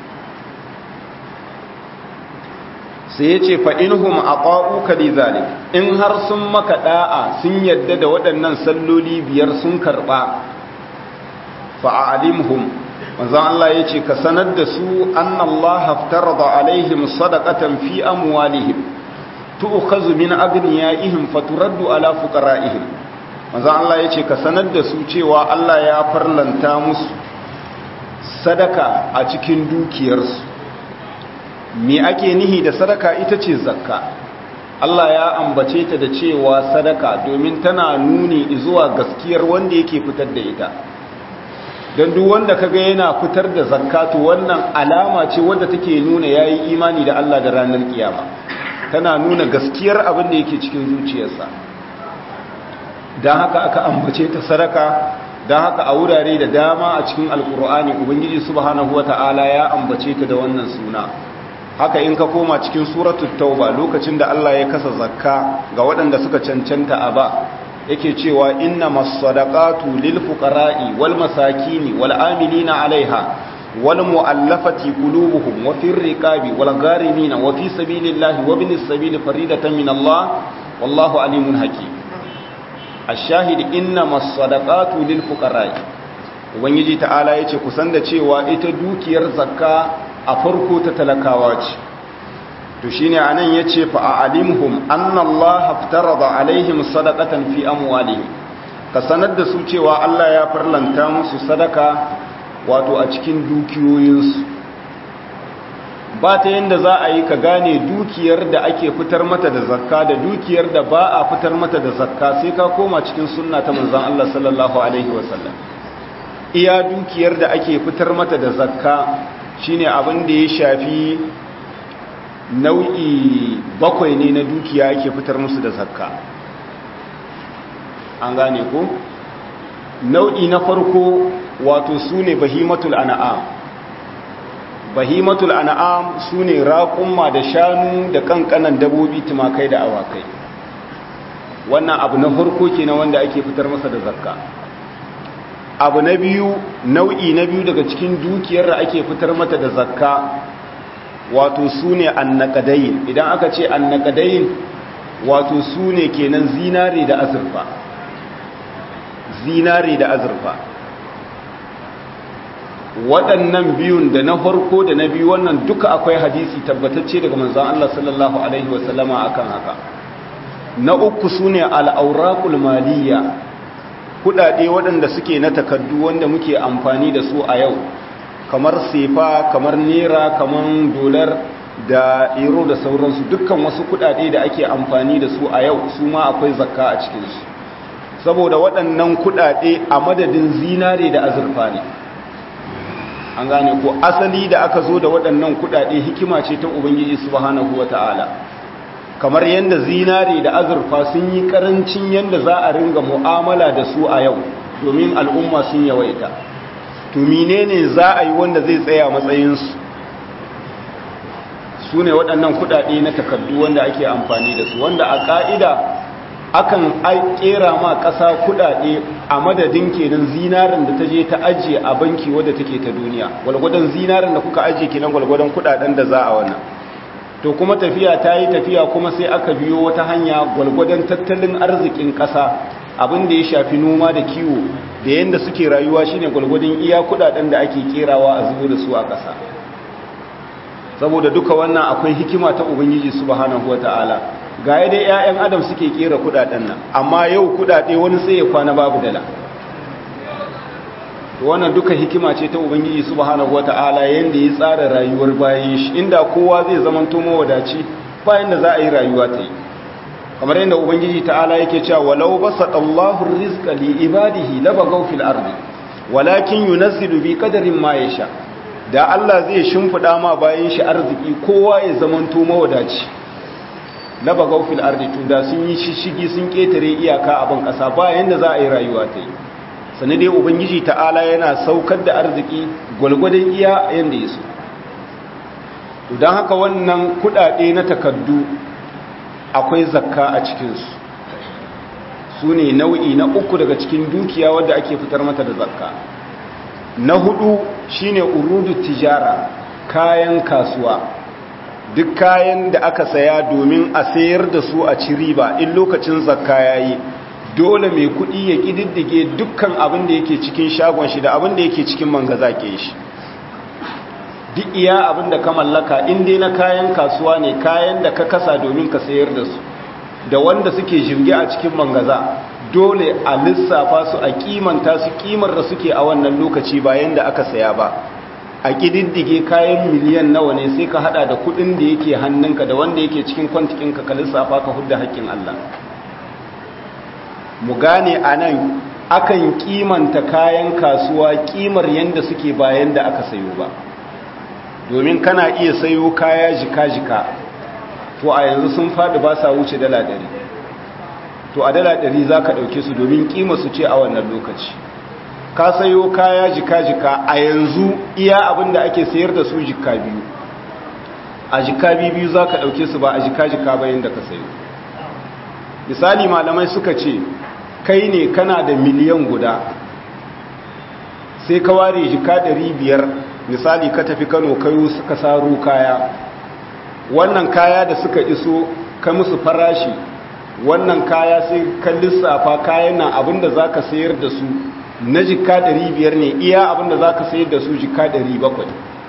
sai ya ce fa'inhum a ƙa'uka li zalik in har sun maka ɗa'a sun yadda da waɗannan salloli biyar sun karɓa fa'alimhum wanzan Allah ya ce ka sanar da su an Allah haftar da alaihim sadakatan fi amwalihim tu'khazu min agniyaihim faturaddu ala fuqara'ihim wanzan Allah ya ce ka sanar da su cewa Allah ya farlanta musu sadaka a cikin dukiyarsu me ake nihi da sadaka ita ce zakka Allah ya ambace ta da cewa sadaka domin tana nuni zuwa gaskiyar wanda yake fitar da ita don duk wanda kaga yana fitar da zakatu wannan alama ce wadda take nuna yayi imani da Allah da ranar kiyama tana nuna gaskiyar abin da yake cikin zuciyarsa dan haka aka ambace ta sadaka dan haka a wurare da dama a cikin alkur'ani ubangiji subhanahu wataala ya ambace ta da wannan suna haka in ka koma cikin suratul tauba lokacin da Allah ya kasa zakka ga waɗanda suka cancanta a ba yake cewa innamas sadaqatu lil fuqara'i wal masakini wal amilina 'alaiha wal mu'allafati qulubuhum wa fir riqabi wal gharimina wa fi sabilillahi wa binis sabili faridatan min Allah wallahu alimun hakim ash-shahid innamas sadaqatu lil fuqara'i ubangiji ta'ala yace kusan da cewa ita dukiyar zakka a farko ta talakawa ce to shine anan yace fa a'limhum anna Allah aftarada alaihim sadaqatan fi amwalihim ka sanar da su cewa Allah ya farlanta musu sadaka wato a cikin dukiyoyinsu ba ta yanda za a yi ka gane dukiyar da ake fitar mata da zakka da dukiyar da ba a fitar mata da zakka sai ka koma cikin sunna ta manzon Allah sallallahu alaihi wasallam iya dukiyar da ake fitar mata da zakka shine abin da ya shafi nau'i bakwai ne na dukiya yake fitar musu da zakka an gane ko nau'i na farko wato su ne bahimatul an'am bahimatul an'am su ne raƙumma da shanu da kankanan dabobi tumakai da awakai wannan abu na farko kenan wanda ake fitar masa da zakka abu na biyu nau'i na biyu daga cikin dukiyar da ake fitar mata da zakka wato su ne annakadayin idan aka ce annakadayin wato su ne kenan zinare da azurfa zinare da azurfa waɗannan biyun da na farko da na biyu wannan duka akwai hadisi tabbatacce daga manzan Allah sallallahu Alaihi wasallama akan haka na uku su ne al'aurakul maliyya kudade waɗanda suke na takardu wanda muke amfani da su a yau kamar sefa kamar nera kamar dolar da euro da sauransu dukkan wasu kudade da ake amfani da su a yau su ma akwai zakka a cikinsu saboda waɗannan kudade a madadin zinare da azurfa ne an gane ko asali da aka zo da waɗannan kudade hikima ce ta ubangiji subhanahu wata'ala kamar yadda zinare da azurfa sun yi karancin yadda za a ringa mu'amala da su a yau domin al'umma sun yawaita to menene za a yi wanda zai tsaya matsayinsu su ne waɗannan kuɗaɗe na takardu wanda ake amfani da su wanda a ƙa'ida akan ƙera ma ƙasa kuɗaɗe a madadin kenan zinarin da ta je ta ajiye a banki wadda take ta duniya gwalgwadon zinarin da kuka ajiye kenan gwalgwadon kuɗaɗen da za a wannan to kuma tafiya ta yi tafiya kuma sai aka biyo wata hanya gwalgwadon tattalin arzikin ƙasa abin da ya shafi noma da kiwo da yadda suke rayuwa shine gwalgwadon iya kudaden da ake kerawa a zubo da su a ƙasa saboda duka wannan akwai hikima ta ubangiji subhanahu wata'ala ga yadda 'ya'yan adam suke kera kudaden nan amma yau kudade wani sai ya kwana babu dala to wannan duka hikima ce ta ubangiji subhanahu wata'ala yanda ya tsara rayuwar bayan shi inda kowa zai zamanto mawadaci bayan da za a yi rayuwa ta yi kamar yadda ubangiji ta'ala yake cewa walau basata Allahu rizqa li ibadihi labagaw fil ardi walakin yunazzilu bi qadarin ma yasha da Allah zai shimfida ma bayan shi arziki kowa ya zamanto mawadaci labagaw fil ardi to da sun yi shishigi sun ketare iyaka a ban kasa bayan da za a yi rayuwa ta yi sannan dai ubangiji ta'ala yana saukar da arziki gwalgwadon iya yanda ya so to don haka wannan kudade na takaddu akwai zakka a cikinsu su ne nau'i na uku daga cikin dukiya wadda ake fitar mata da zakka na hudu shine urudu tijara kayan kasuwa duk kayan da aka saya domin a sayar da su a ci riba in lokacin zakka yayi dole mai kudi ya kididdige dukkan abin da yake cikin shagon shi da abin da yake cikin mangaza ke shi duk iya abin da ka mallaka in dai na kayan kasuwa ne kayan da ka kasa domin ka sayar da su da wanda suke jirgi a cikin mangaza dole a lissafa su a kimanta su kimar da suke a wannan lokaci bayan da aka saya ba a kididdige kayan miliyan nawa ne sai ka hada da kudin da yake hannunka da wanda yake cikin kwantikinka ka lissafa ka hudda haƙƙin Allah mu gane a nan akan kimanta kayan kasuwa kimar yadda suke bayan da aka sayo ba domin kana iya sayo kaya jika-jika to a yanzu sun faɗi ba sa wuce dala ɗari to a dala ɗari za ka ɗauke su domin ƙima su ce a wannan lokaci ka sayo kaya jika-jika a yanzu iya abin da ake sayar da su jika biyu a jika biyu za ka ɗauke su ba a jika-jika bayan da ka sayo misali malamai suka ce kai ne kana da miliyan guda sai ka ware jika ɗari biyar misali ka tafi kano kayo suka saro kaya wannan kaya da suka iso ka musu farashi wannan kaya sai ka lissafa kayan nan abinda za ka sayar da su na jika biyar ne iya abinda za ka sayar da su jika bakwai.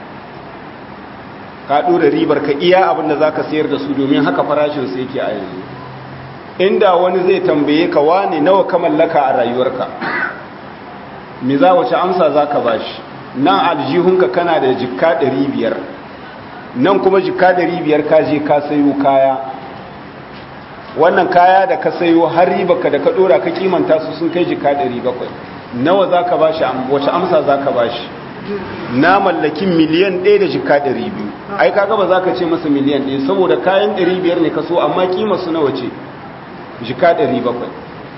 ka ɗora ribar ka iya abinda za ka sayar da su domin haka farashin sai yake a yanzu inda wani zai tambaye ka wane nawa ka mallaka a rayuwarka me za wace amsa za ka bashi nan aljihunka kana da jika biyar. nan kuma jika biyar ka je ka sayo kaya wannan kaya da ka sayo har ribaka da ka dora ka kimanta su sun kai jika bakwai. nawa za ka bashi wace amsa za ka bashi na mallakin miliyan ɗaya da jika biyu. ai kaga ba za ka ce masa miliyan ɗaya saboda kayan biyar ne ka so amma kimar su nawa ce jika bakwai.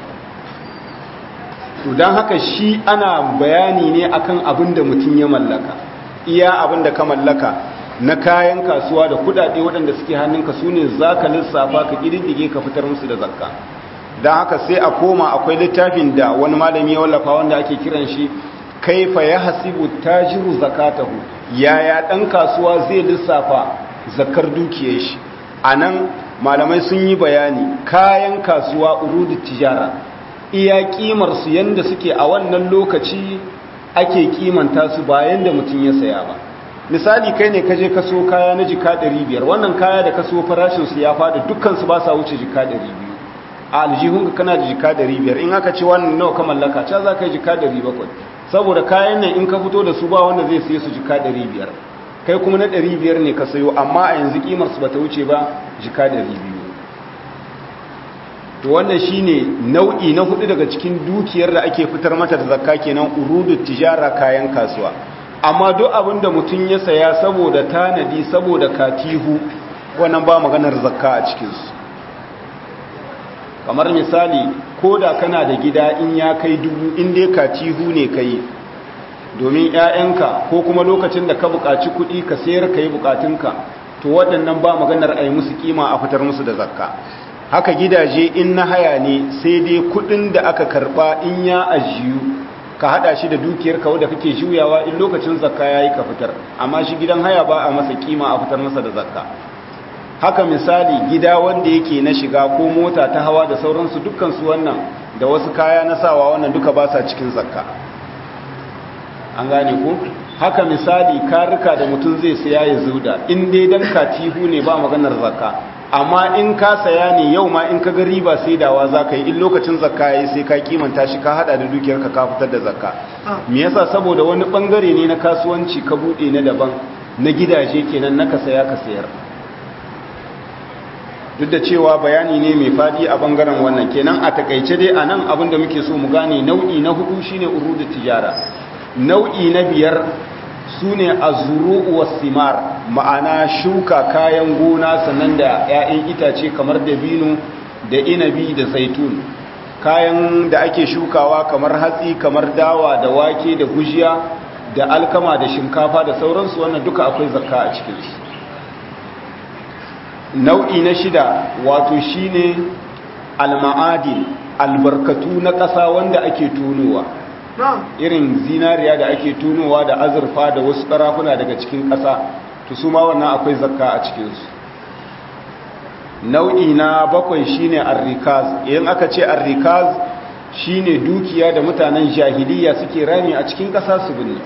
to don haka shi ana bayani ne akan abin da mutum ya mallaka iya abin da ka mallaka na kayan kasuwa da kudade waɗanda suke hannunka su ne za ka lissafa ka ƙididdige ka fitar musu da zakka don haka sai a koma akwai littafin da wani malami ya wallafa wanda ake kiran shi kaifa ya hasibu tajiru zakatahu yaya ɗan kasuwa zai lissafa zakar dukiyar shi a nan malamai sun yi bayani kayan kasuwa urudu tijara iya kimar su yanda suke a wannan lokaci ake kimanta su bayan da mutum ya saya ba misali kai ne kaje kaso kaya na jika 500 wannan kaya da kaso farashin su ya fada dukkan su ba sa wuce jika 200 a aljihun ka kana da jika 500 in aka ce wannan nawa ka mallaka ca za ka yi jika 700 saboda kayan nan in ka fito da su ba wanda zai siye su jika 500 kai kuma na 500 ne ka sayo amma a yanzu kimar su bata wuce ba jika 200 to wannan shine nau'i na hudu daga cikin dukiyar da ake fitar mata da zakka kenan urudu tijara kayan kasuwa amma duk abin da mutum ya saya saboda tanadi saboda katihu wannan ba maganar zakka a cikinsu kamar misali ko da kana da gida in ya kai dubu in dai katihu ne kai domin 'ya'yanka ko kuma lokacin da ka buƙaci kuɗi ka sayar ka yi buƙatunka to waɗannan ba maganar a yi musu kima a fitar musu da zakka haka gidaje in na haya ne sai dai kuɗin da aka karɓa in ya ajiyu ka hada shi da dukiyar kawo da kake juyawa in lokacin zakka yayi ka fitar amma shi gidan haya ba a masa kima a fitar masa da zakka haka misali gida wanda yake na shiga ko mota ta hawa da sauransu dukkan su wannan da wasu kaya na sawa wannan duka ba sa cikin zakka an gane ko haka misali karika da mutum zai saya ya zuda in dai dan katihu ne ba maganar zakka amma in ka saya ne yau ma in ka ga riba sai dawa za ka yi in lokacin zakka ya yi sai ka kimanta shi ka hada da dukiyarka ka fitar da zakka me yasa saboda wani bangare ne na kasuwanci ka bude na daban na gidaje kenan na ka saya ka sayar duk da cewa bayani ne mai fadi a bangaren wannan kenan a takaice dai a nan abin da muke so mu gane nau'i na hudu shine urudu tijara nau'i na biyar su ne a zuru'uwa simar ma'ana shuka kayan gona sannan da 'ya'yan itace kamar dabino da inabi da zaitun kayan da ake shukawa kamar hatsi kamar dawa da wake da gujiya da alkama da shinkafa da sauransu wannan duka akwai zakka a cikinsu nau'i na shida wato shine alma'adin albarkatu na ƙasa wanda ake tunowa irin zinariya da ake tunowa da azurfa da wasu ƙarafuna daga cikin ƙasa to su ma wannan akwai zakka a cikinsu nau'i na bakwai shine arrikaz idan aka ce arrikaz shine dukiya da mutanen jahiliya suke rami a cikin ƙasa su binne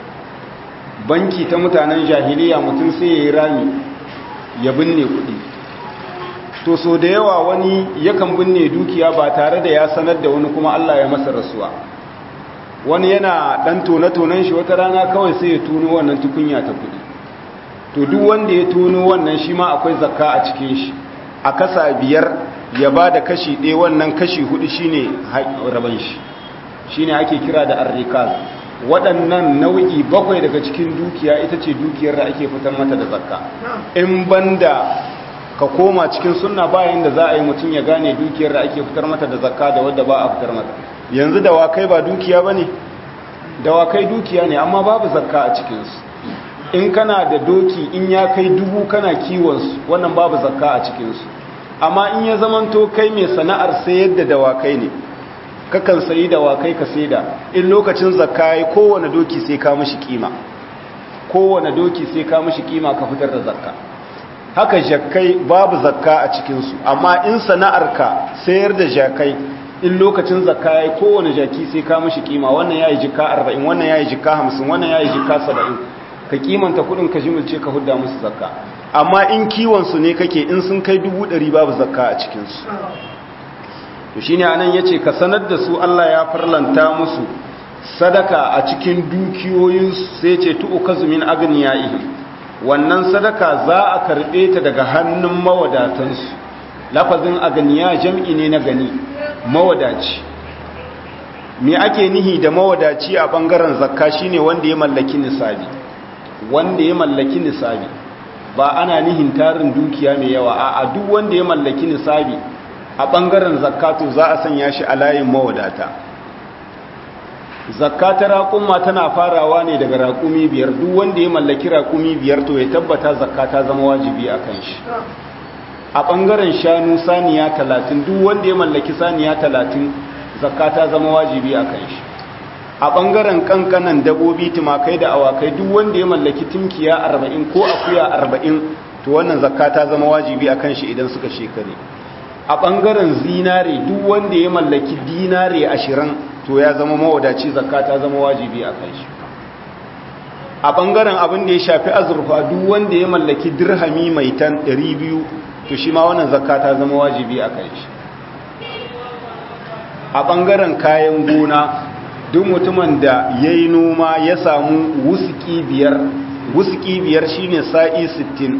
banki ta mutanen jahiliya mutum sai ya yi rami ya binne kuɗi to so da yawa wani yakan binne dukiya ba tare da ya sanar da wani kuma Allah ya masa rasuwa wani yana ɗan tone-tonen shi wata rana kawai sai ya tuno wannan tukunya ta kuɗi to duk wanda ya tuno wannan shi ma akwai zakka a cikin shi a kasa biyar ya ba da kashi ɗaya wannan kashi hudu shine raban shi shine ake kira da arrikaz waɗannan nau'i bakwai daga cikin dukiya ita ce dukiyar da ake fitar mata da zakka in banda ka koma cikin sunna bayan da za a yi mutum ya gane dukiyar da ake fitar mata da zakka da wadda ba a fitar mata yanzu dawakai ba dukiya ba ne dawakai dukiya ne amma babu zakka a cikinsu in kana da doki in ya kai dubu kana kiwonsu wannan babu zakka a cikinsu amma in ya zamanto kai mai sana'ar sayar da dawakai ne kakan sayi dawakai ka saida in lokacin zakka yi kowane doki sai ka mishi kima kowane doki sai ka mishi kima ka fitar da zakka haka jakai babu zakka a cikinsu amma in sana'arka sayar da jakai in lokacin zakka yayi kowane jaki sai ka mishi kima wannan yayi jika 40 wannan yayi jika 50 wannan yayi jika 70 ka kimanta kudin ka jimilce ka hudda musu zakka amma in kiwon su ne kake in sun kai 100 babu zakka a cikin su to shine anan yace ka sanar da su Allah ya farlanta musu sadaka a cikin dukiyoyin sai ce tu'kazu min agniyaihim wannan sadaka za a karbe ta daga hannun mawadatansu lafazin aganiya jam'i ne na gani mawadaci me ake nihi da mawadaci a bangaren zakka shine wanda ya mallaki nisabi wanda ya mallaki nisabi ba ana nihin tarin dukiya mai yawa a duk wanda ya mallaki nisabi a bangaren zakatu za a sanya shi a layin mawadata zakka ta raƙuma tana farawa ne daga raƙumi biyar duk wanda ya mallaki raƙumi biyar to ya tabbata zakka ta zama wajibi a kan shi a ɓangaren shanu saniya talatin duk wanda ya mallaki saniya talatin zakka ta zama wajibi a kan shi a ɓangaren ƙanƙanan dabobi tumakai da awakai duk wanda ya mallaki tunkiya arba'in ko akuya arba'in to wannan zakka ta zama wajibi a kan shi idan suka shekare a ɓangaren zinare duk wanda ya mallaki dinare ashirin to ya zama mawadaci zakka ta zama wajibi a kan shi a ɓangaren abin da ya shafi azurfa duk wanda ya mallaki dirhami mai tan 200 to shi ma wannan zakka ta zama wajibi a kan shi a ɓangaren kayan gona duk mutumin da ya yi noma ya samu wusuki biyar wusuki biyar shine sa'i 60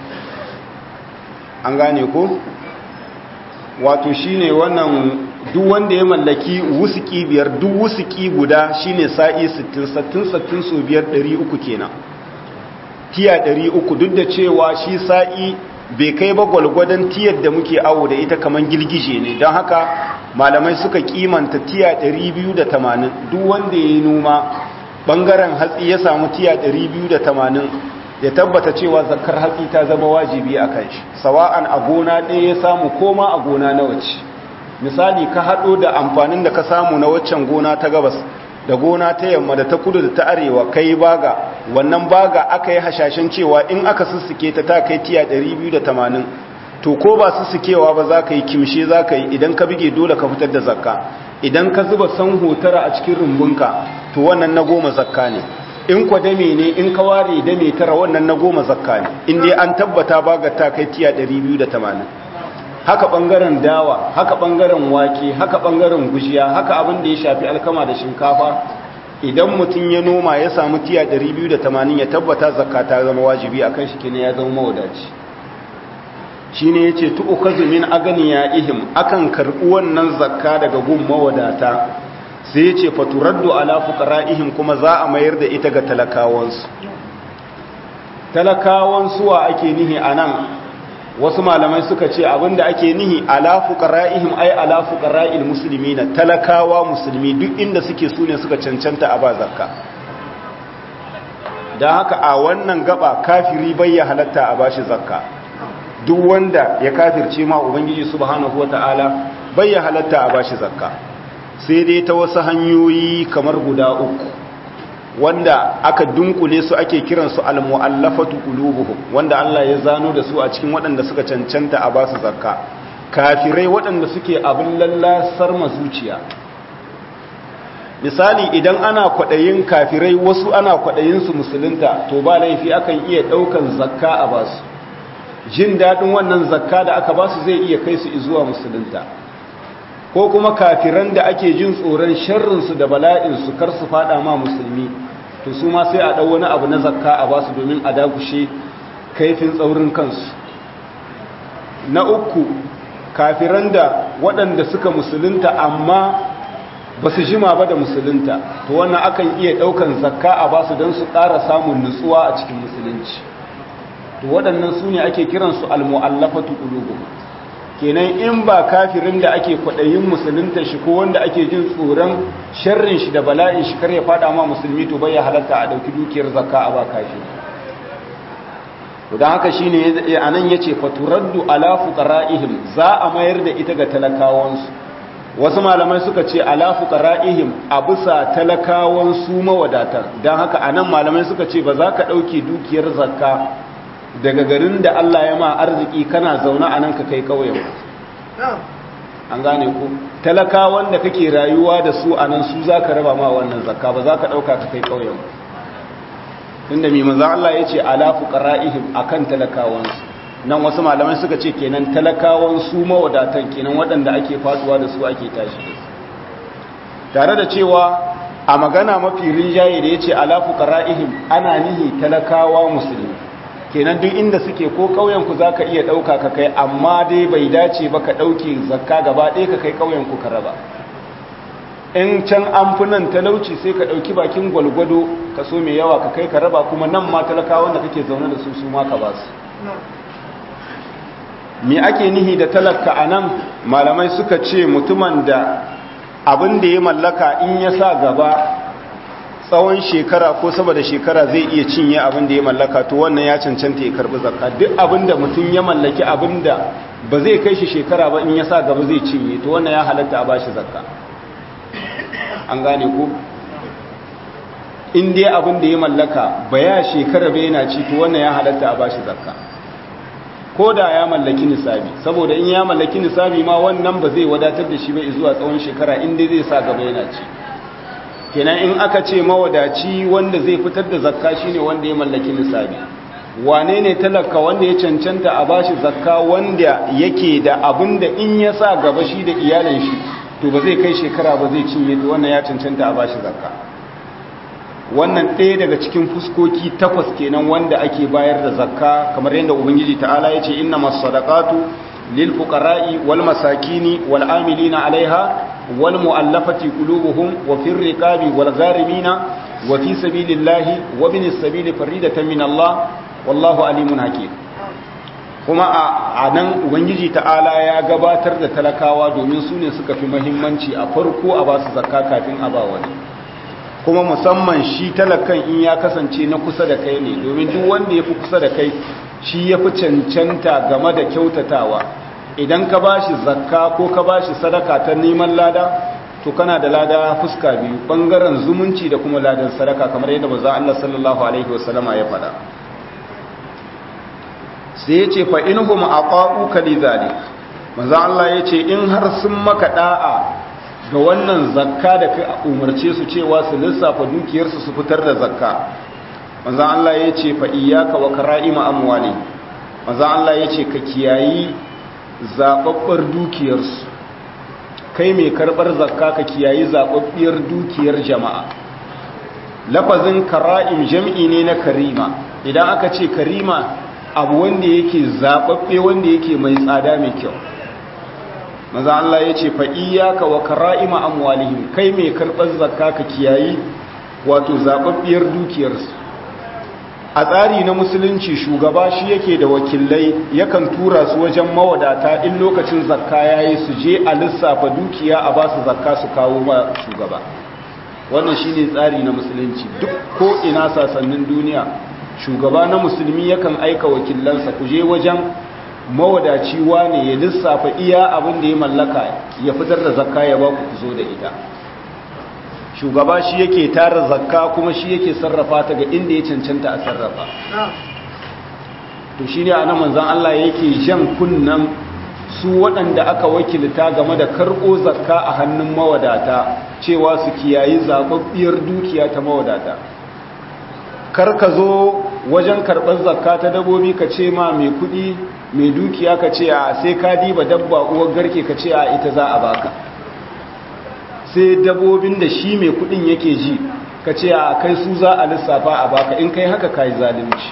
an gane ko wato shine wannan duk wanda ya mallaki wusuki biyar duk wusuki guda shine sa'i 60 sattin sattin so biyar 300 kenan tiya 300 duk da cewa shi sa'i bai kai ba gwalgwadon tiyar da muke awo da ita kamar girgije ne don haka malamai suka kimanta tiya 280 duk wanda ya yi noma bangaren hatsi ya samu tiya 280 ya tabbata cewa zakar hatsi ta zama wajibi a kan shi sawa'an a gona ɗaya ya samu koma a gona na wacce misali ka haɗo da amfanin da ka samu na waccan gona ta gabas da gona ta yamma da ta kudu da ta arewa kai baga wannan baga aka yi hashashen cewa in aka sussuke ta ta kai tiya 280 to ko ba sussukewa ba za ka yi kimshe za ka yi idan ka bige dole ka fitar da zakka idan ka zuba san hotara a cikin rumbunka to wannan na goma zakka ne in kwa dame ne in ka ware dame tara wannan na goma zakka ne in dai an tabbata baga ta kai tiya 280 haka bangaren dawa haka bangaren wake haka bangaren gujiya haka abin da ya shafi alkama da shinkafa idan mutum ya noma ya samu tiya 280 ya tabbata zakka ta zama wajibi akan shi kenan ya zama mawadaci shine yace tu'kazu min ihim akan karbi wannan zakka daga gun mawadata sai yace faturaddu ala fuqara'ihim kuma za a mayar da ita ga talakawansu talakawan suwa ake nihi anan wasu malamai suka ce abinda ake nihi ala fuqara'ihim ay ala fuqara'il muslimina talakawa musulmi duk inda suke sune suka cancanta a ba zakka dan haka a wannan gaba kafiri bai ya halatta a bashi zakka duk wanda ya kafirce ma ubangiji subhanahu wataala bai ya halatta a bashi zakka sai dai ta wasu hanyoyi kamar guda uku wanda aka dunkule su ake kiransu al-mu'allafatu qulubuhum wanda Allah ya zano da su a cikin waɗanda suka cancanta a basu zakka kafirai waɗanda suke abin lallasar zuciya misali idan ana kwaɗayin kafirai wasu ana kwaɗayin su musulunta to ba laifi akan iya ɗaukan zakka a basu jin daɗin wannan zakka da aka basu zai iya kai su zuwa musulunta ko kuma kafiran da ake jin tsoron sharrinsu da bala'insu kar su fada ma musulmi to su ma sai a ɗau wani abu na zakka a basu domin a dakushe kaifin tsaurin kansu na uku kafiran da waɗanda suka musulunta amma ba su jima ba da musulunta to wannan akan iya ɗaukan zakka a basu don su ƙara samun nutsuwa a cikin musulunci to waɗannan su ne ake kiransu al-mu'allafatu qulubuhum kenan in ba kafirin da ake kwaɗayin musulunta shi ko wanda ake jin tsoron sharrin shi da bala'in shi kar ya fada ma musulmi to bai ya halatta a ɗauki dukiyar zakka a ba kafiri don haka shi ne a nan ya ce faturaddu ala fuqara'ihim za a mayar da ita ga talakawansu wasu malamai suka ce ala fuqara'ihim a bisa talakawan su mawadatar don haka a nan malamai suka ce ba za ka ɗauki dukiyar zakka daga garin da Allah ya ma arziki kana zaune a nan ka kai ƙauyen an gane ku talakawan da kake rayuwa da su a nan su za ka raba ma wannan zakka ba za ka ɗauka ka kai ƙauyen inda mai maza Allah ya ce alafu ƙara'ihim a kan talakawansu nan wasu malamai suka ce kenan talakawan su mawadatan kenan waɗanda ake faduwa da su ake tashi da su tare da cewa a magana mafi rinjaye da ya ce alafu ƙara'ihim ana nihi talakawa musulmi kenan duk inda suke ko ƙauyenku za ka iya ɗauka ka kai amma dai bai dace ba ka ɗauke zakka gaba ɗaya ka kai ƙauyenku ka raba in can an fi nan talauci sai ka ɗauki bakin gwalgwado ka so mai yawa ka kai ka raba kuma nan ma talakawan da kake zaune da su su ma ka ba su me ake nihi da talaka a nan malamai suka ce mutumin da abin da ya mallaka in ya sa gaba tsawon shekara ko saboda shekara zai iya cinye abin da ya mallaka to wannan ya cancanta ya karbi zakka duk abin da mutum ya mallaki abin da ba zai kai shi shekara ba in ya sa gaba zai cinye to wannan ya halatta a bashi zakka an gane ko in dai abin da ya mallaka ba ya shekara ba yana ci to wannan ya halatta a bashi zakka ko da ya mallaki nisabi saboda in ya mallaki nisabi ma wannan ba zai wadatar da shi ba zuwa tsawon shekara in dai zai sa gaba yana ci kenan in aka ce mawadaci wanda zai fitar da zakka shine wanda ya mallaki nisabi wane ne talaka wanda ya cancanta a bashi zakka wanda yake da abin da in ya sa gaba shi da iyalin shi to ba zai kai shekara ba zai cinye to wannan ya cancanta a bashi zakka wannan ɗaya daga cikin fuskoki takwas kenan wanda ake bayar da zakka kamar yadda ubangiji ta'ala ya ce inna masadaqatu lil fuqara'i wal masakini wal amilina alaiha والمؤلفة قلوبهم وفي الرقاب والغارمين وفي سبيل الله وابن السبيل فريدة من الله والله عليم حكيم kuma a nan ubangiji ta'ala ya gabatar da talakawa domin su ne suka fi mahimmanci a farko a basu zakka kafin a ba wani kuma musamman shi talakan in ya kasance na kusa da kai ne domin duk wanda ya fi kusa da kai shi ya fi cancanta game da kyautatawa idan ka ba shi zakka ko ka ba shi sadaka ta neman lada to kana da lada fuska biyu bangaren zumunci da kuma ladan sadaka kamar yadda manzo Allah sallallahu alaihi wasallama ya faɗa sai yace fa inhum aqa'u kadhalik manzo Allah yace in har sun maka da'a ga wannan zakka da ka umarce su cewa su lissafa dukiyarsu su fitar da zakka manzo Allah yace fa iyyaka wa kara'ima amwali manzo Allah yace ka kiyayi zaɓaɓɓar dukiyarsu kai mai karɓar zakka ka kiyayi zaɓaɓɓiyar dukiyar jama'a lafazin kara'im jam'i ne na karima idan aka ce karima abu wanda yake zaɓaɓɓe wanda yake mai tsada mai kyau maza Allah ya ce fa'iyyaka wa kara'ima amwalihim kai mai karɓar zakka ka kiyayi wato zaɓaɓɓiyar dukiyarsu a tsari na musulunci shugaba shi yake da wakilai yakan tura su wajen mawadata in lokacin zakka yayi su je a lissafa dukiya a ba su zakka su kawo ma shugaba wannan shine tsari na musulunci duk ko ina sasannin duniya shugaba na musulmi yakan aika wakilansa ku je wajen mawadaci wane ya lissafa iya abin da ya mallaka ya fitar da zakka ya ba ku zo da ita shugaba shi yake tara zakka kuma shi yake sarrafa ta ga inda ya cancanta a sarrafa to shi ne a nan manzan Allah yake jan kunnan su waɗanda aka wakilta game da karɓo zakka a hannun mawadata cewa su kiyayi zaɓaɓɓiyar dukiya ta mawadata kar ka zo wajen karɓar zakka ta dabobi ka ce ma mai kuɗi mai dukiya ka ce a sai ka diba dabba uwar garke ka ce a ita za a baka sai dabobin da shi mai kuɗin yake ji ka ce a kai su za a lissafa a baka in kai haka ka yi zalunci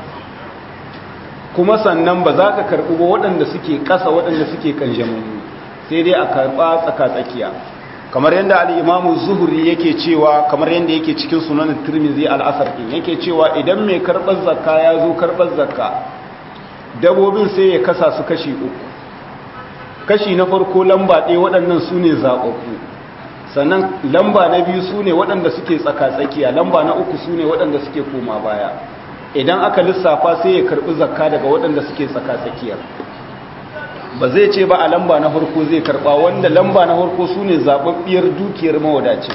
kuma sannan ba za ka karɓi ba waɗanda suke ƙasa waɗanda suke kan jamani sai dai a karɓa tsaka-tsakiya kamar yadda al'imamu zuhuri yake cewa kamar yadda yake cikin sunan turmizi al'asar ɗin yake cewa idan mai karɓar zakka ya zo karɓar zakka dabobin sai ya kasa su kashi uku kashi na farko lamba ɗaya waɗannan su ne zaɓaɓɓu sannan lamba na biyu su ne waɗanda suke tsaka-tsakiya lamba na uku su ne waɗanda suke koma baya idan aka lissafa sai ya karɓi zakka daga waɗanda suke tsaka-tsakiyar ba zai ce ba a lamba na harko zai karɓa wanda lamba na harko su ne zaɓaɓɓiyar dukiyar mawadaci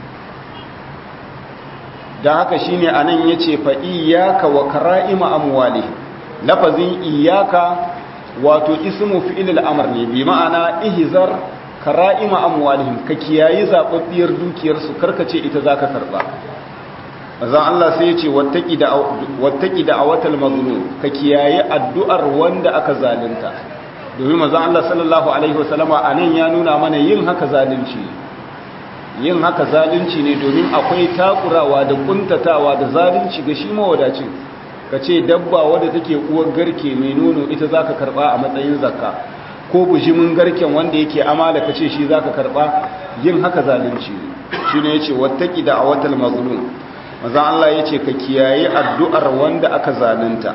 don haka shi ne a nan ya ce fa iyaka wa kara'ima amwali lafazin iyaka wato ismu fi'il al'amar ne bi ma'ana ihizar kara'ima amwalihim ka kiyayi zaɓaɓɓiyar dukiyarsu karkace ita za ka karɓa azan Allah sai ya ce wattaki da a watal mazlum ka kiyaye addu'ar wanda aka zalunta domin mazan Allah sallallahu alaihi wasallama a nan ya nuna mana yin haka zalunci yin haka zalunci ne domin akwai takurawa da kuntatawa da zalunci ga shi mawadacin ka ce dabba wadda take uwar garke mai nono ita za ka karɓa a matsayin zakka ko bujimin garken wanda yake amala ka ce shi za ka karɓa yin haka zalunci ne shi ne ya ce wattaki da a watal mazlum maza Allah ya ce ka kiyaye addu'ar wanda aka zalunta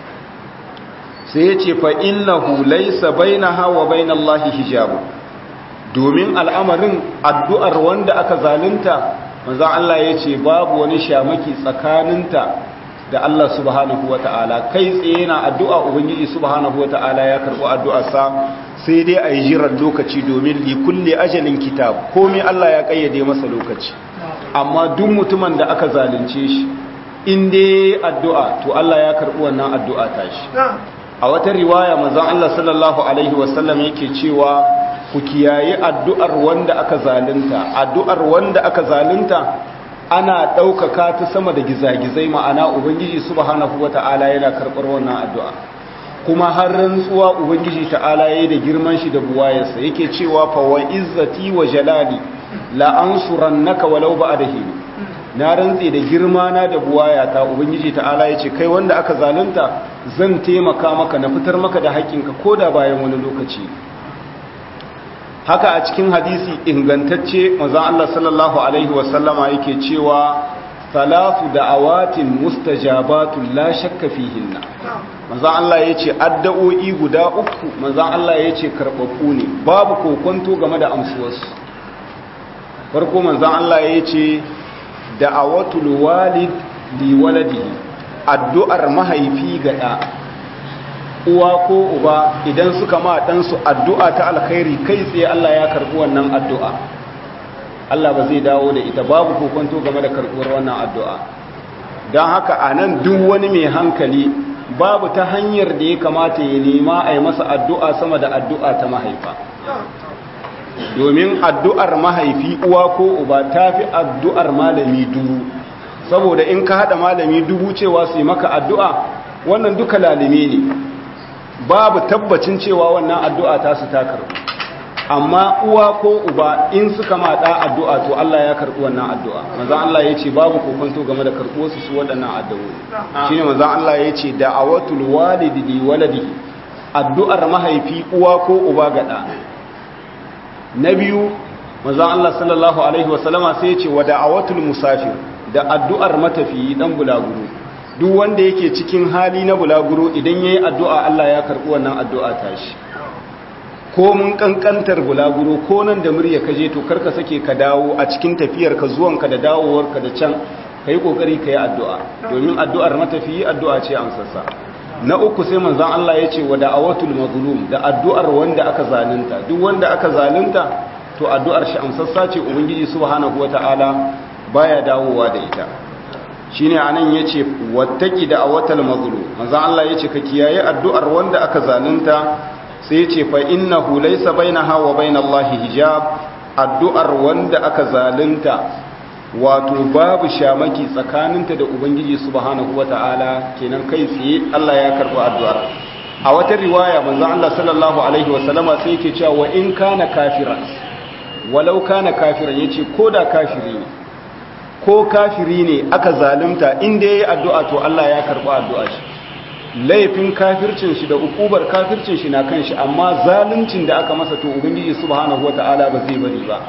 sai ya ce fa innahu laysa bainaha wa bainallahi hijabu domin al'amarin addu'ar wanda aka zalunta maza Allah ya ce babu wani shamaki tsakaninta da Allah subhanahu wata'ala kai tsaye na addu'a ubangiji subhanahu wata'ala ya karɓi addu'arsa sai dai a yi jiran lokaci domin likulli ajalin kitab komai Allah ya ƙayyade masa lokaci amma duk mutumin da aka zalunce shi in dai addu'a to Allah ya karɓi wannan addu'a ta shi a wata riwaya manzon Allah sallallahu alaihi wasallam yake cewa ku kiyaye addu'ar wanda aka zalunta addu'ar wanda aka zalunta ana ɗaukaka ta sama da gizagizai ma'ana ubangiji subhanahu wata'ala yana karɓar wannan addu'a kuma har rantsuwa ubangiji ta'ala yayi da girman shi da buwayarsa yake cewa fa wa izzati wa jalali la ansurannaka walau ba'dahi na rantse da girma na da buwayata ubangiji ta'ala yace kai wanda aka zalunta zan taimaka maka na fitar maka da haƙƙinka koda bayan wani lokaci haka a cikin hadisi ingantacce manzon Allah sallallahu alaihi wasallama yake cewa salatu da'awatin mustajabatun la shakka fihinna manzon Allah yace addu'o'i guda uku manzon Allah yace karbabbu ne babu kokonto game da amsuwarsu farko manzon Allah yace da'awatul walid li waladihi addu'ar mahaifi ga da uwa ko uba idan suka ma ɗansu addu'a ta alkhairi kai tsaye Allah ya karɓi wannan addu'a Allah ba zai dawo da ita babu kokonto game da karɓuwar wannan addu'a don haka a nan duk wani mai hankali babu ta hanyar da ya kamata ya nema a yi masa addu'a sama da addu'a ta mahaifa domin addu'ar mahaifi uwa ko uba ta fi addu'ar malami dubu saboda in ka haɗa malami dubu cewa su yi maka addu'a wannan duka lalime ne babu tabbacin cewa wannan addu'a ta su ta karɓu amma uwa ko uba in suka maɗa addu'a to Allah ya karɓi wannan addu'a manzan Allah ya ce babu kokonto game da karɓuwarsu su waɗannan addu'o'i shi ne manzan Allah ya ce da'awatul walidi li waladihi addu'ar mahaifi uwa ko uba ga ɗa na biyu manzan Allah sallallahu alaihi wasallama sai ya ce wa da'awatul musafir da addu'ar matafiyi dan bulaguro duk wanda yake cikin hali na bulaguro idan ya yi addu'a Allah ya karɓi wannan addu'a tashi ko mun ƙanƙantar bulaguro ko nan da murya ka je to karka sake ka dawo a cikin tafiyarka zuwanka da dawowarka da can ka yi ƙoƙari ka yi addu'a domin addu'ar matafiyi addu'a ce amsassa na uku sai manzon Allah ya ce wa da'awatul mazlum da addu'ar wanda aka zalunta duk wanda aka zalunta to addu'ar shi amsassa ce ubangiji subhanahu wata'ala baya dawowa da ita shine anan yace wattaqi da'awatal mazlum manzon Allah yace ka kiyaye addu'ar wanda aka zalunta sai yace fa innahu laysa bainaha wa bainallahi hijab addu'ar wanda aka zalunta wato babu shamaki tsakaninta da ubangiji subhanahu wata'ala kenan kai tsaye Allah ya karɓi addu'ar a wata riwaya manzon Allah sallallahu alaihi wasallama sai yake cewa wa in kana kafiran walau kana kafiran yace koda kafiri ne ko kafiri ne aka zalunta inda yayi addu'a to Allah ya karɓi addu'a shi laifin kafircin shi da ukubar kafircin shi na kan shi amma zaluncin da aka masa to ubangiji subhanahu wata'ala ba zai bari ba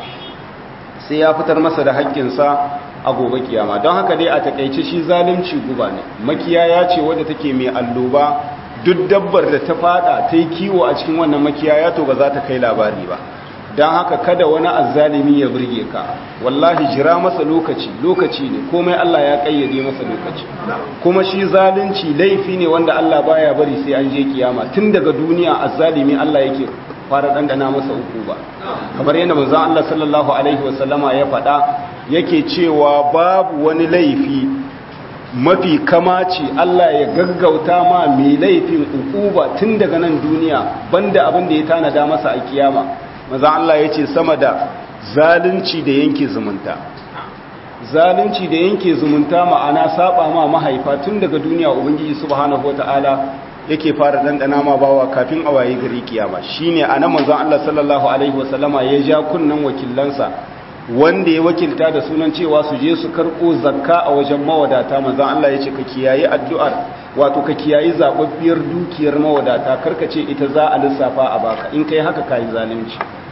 sai ya fitar masa da haƙƙinsa a gobe kiyama don haka dai a takaice shi zalunci guba ne makiyaya ce wadda take mai alloba duk dabbar da ta fada ta yi kiwo a cikin wannan makiyaya to ba za ta kai labari ba don haka kada wani azzalimi ya burge ka wallahi jira masa lokaci lokaci ne komai Allah ya kayyade masa lokaci kuma shi zalunci laifi ne wanda Allah baya bari sai an je kiyama tun daga duniya azzalimi Allah yake fara dandana masa uku ba kamar yadda manzon Allah sallallahu alaihi wasallama ya faɗa yake cewa babu wani laifi mafi kamaci Allah ya gaggauta ma mai laifin ukuba tun daga nan duniya banda abin da ya tanada masa a kiyama manzon Allah ya ce sama da zalunci da yanke zumunta zalunci da yanke zumunta ma'ana saba ma mahaifa tun daga duniya ubangiji subhanahu wataala yake fara dandana ma bawa kafin a waye gari kiyama shine anan manzon Allah sallallahu alaihi wasallama ya ja kunnan wakilansa wanda ya wakilta da sunan cewa su je su karko zakka a wajen mawadata manzon Allah ya ce ka kiyaye addu'ar wato ka kiyaye zababbiyar dukiyar mawadata karka ce ita za a lissafa a baka in kai haka kai zalunci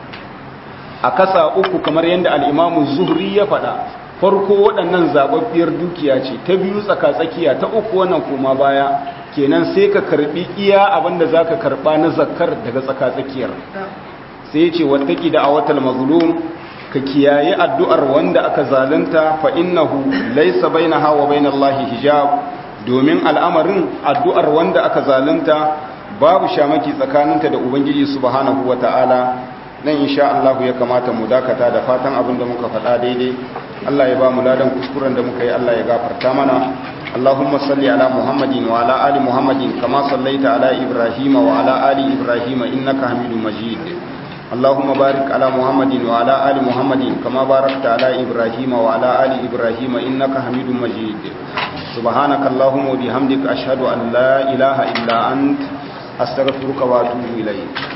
a kasa uku kamar yadda al-Imam Zuhri ya faɗa farko waɗannan zababbiyar dukiya ce ta biyu tsaka tsakiya ta uku wannan koma baya kenan sai ka karbi iya abinda za ka karba na zakar daga tsakatsakiyar sai ya ce wattaki da awatal mazlum ka kiyaye addu'ar wanda aka zalunta fa innahu laysa bainaha wa bainallahi hijab domin al'amarin addu'ar wanda aka zalunta babu shamaki tsakaninta da ubangiji subhanahu wata'ala nan insha Allah ya kamata mu dakata da fatan abin da muka faɗa daidai Allah ya ba mu ladan kuskuren da muka yi Allah ya gafarta mana اللهم صل على محمد وعلى آل محمد كما صليت على إبراهيم وعلى آل إبراهيم إنك حميد مجيد اللهم بارك على محمد وعلى آل محمد كما باركت على إبراهيم وعلى آل إبراهيم إنك حميد مجيد سبحانك اللهم وبحمدك أشهد أن لا إله إلا أنت أستغفرك وأتوب إليك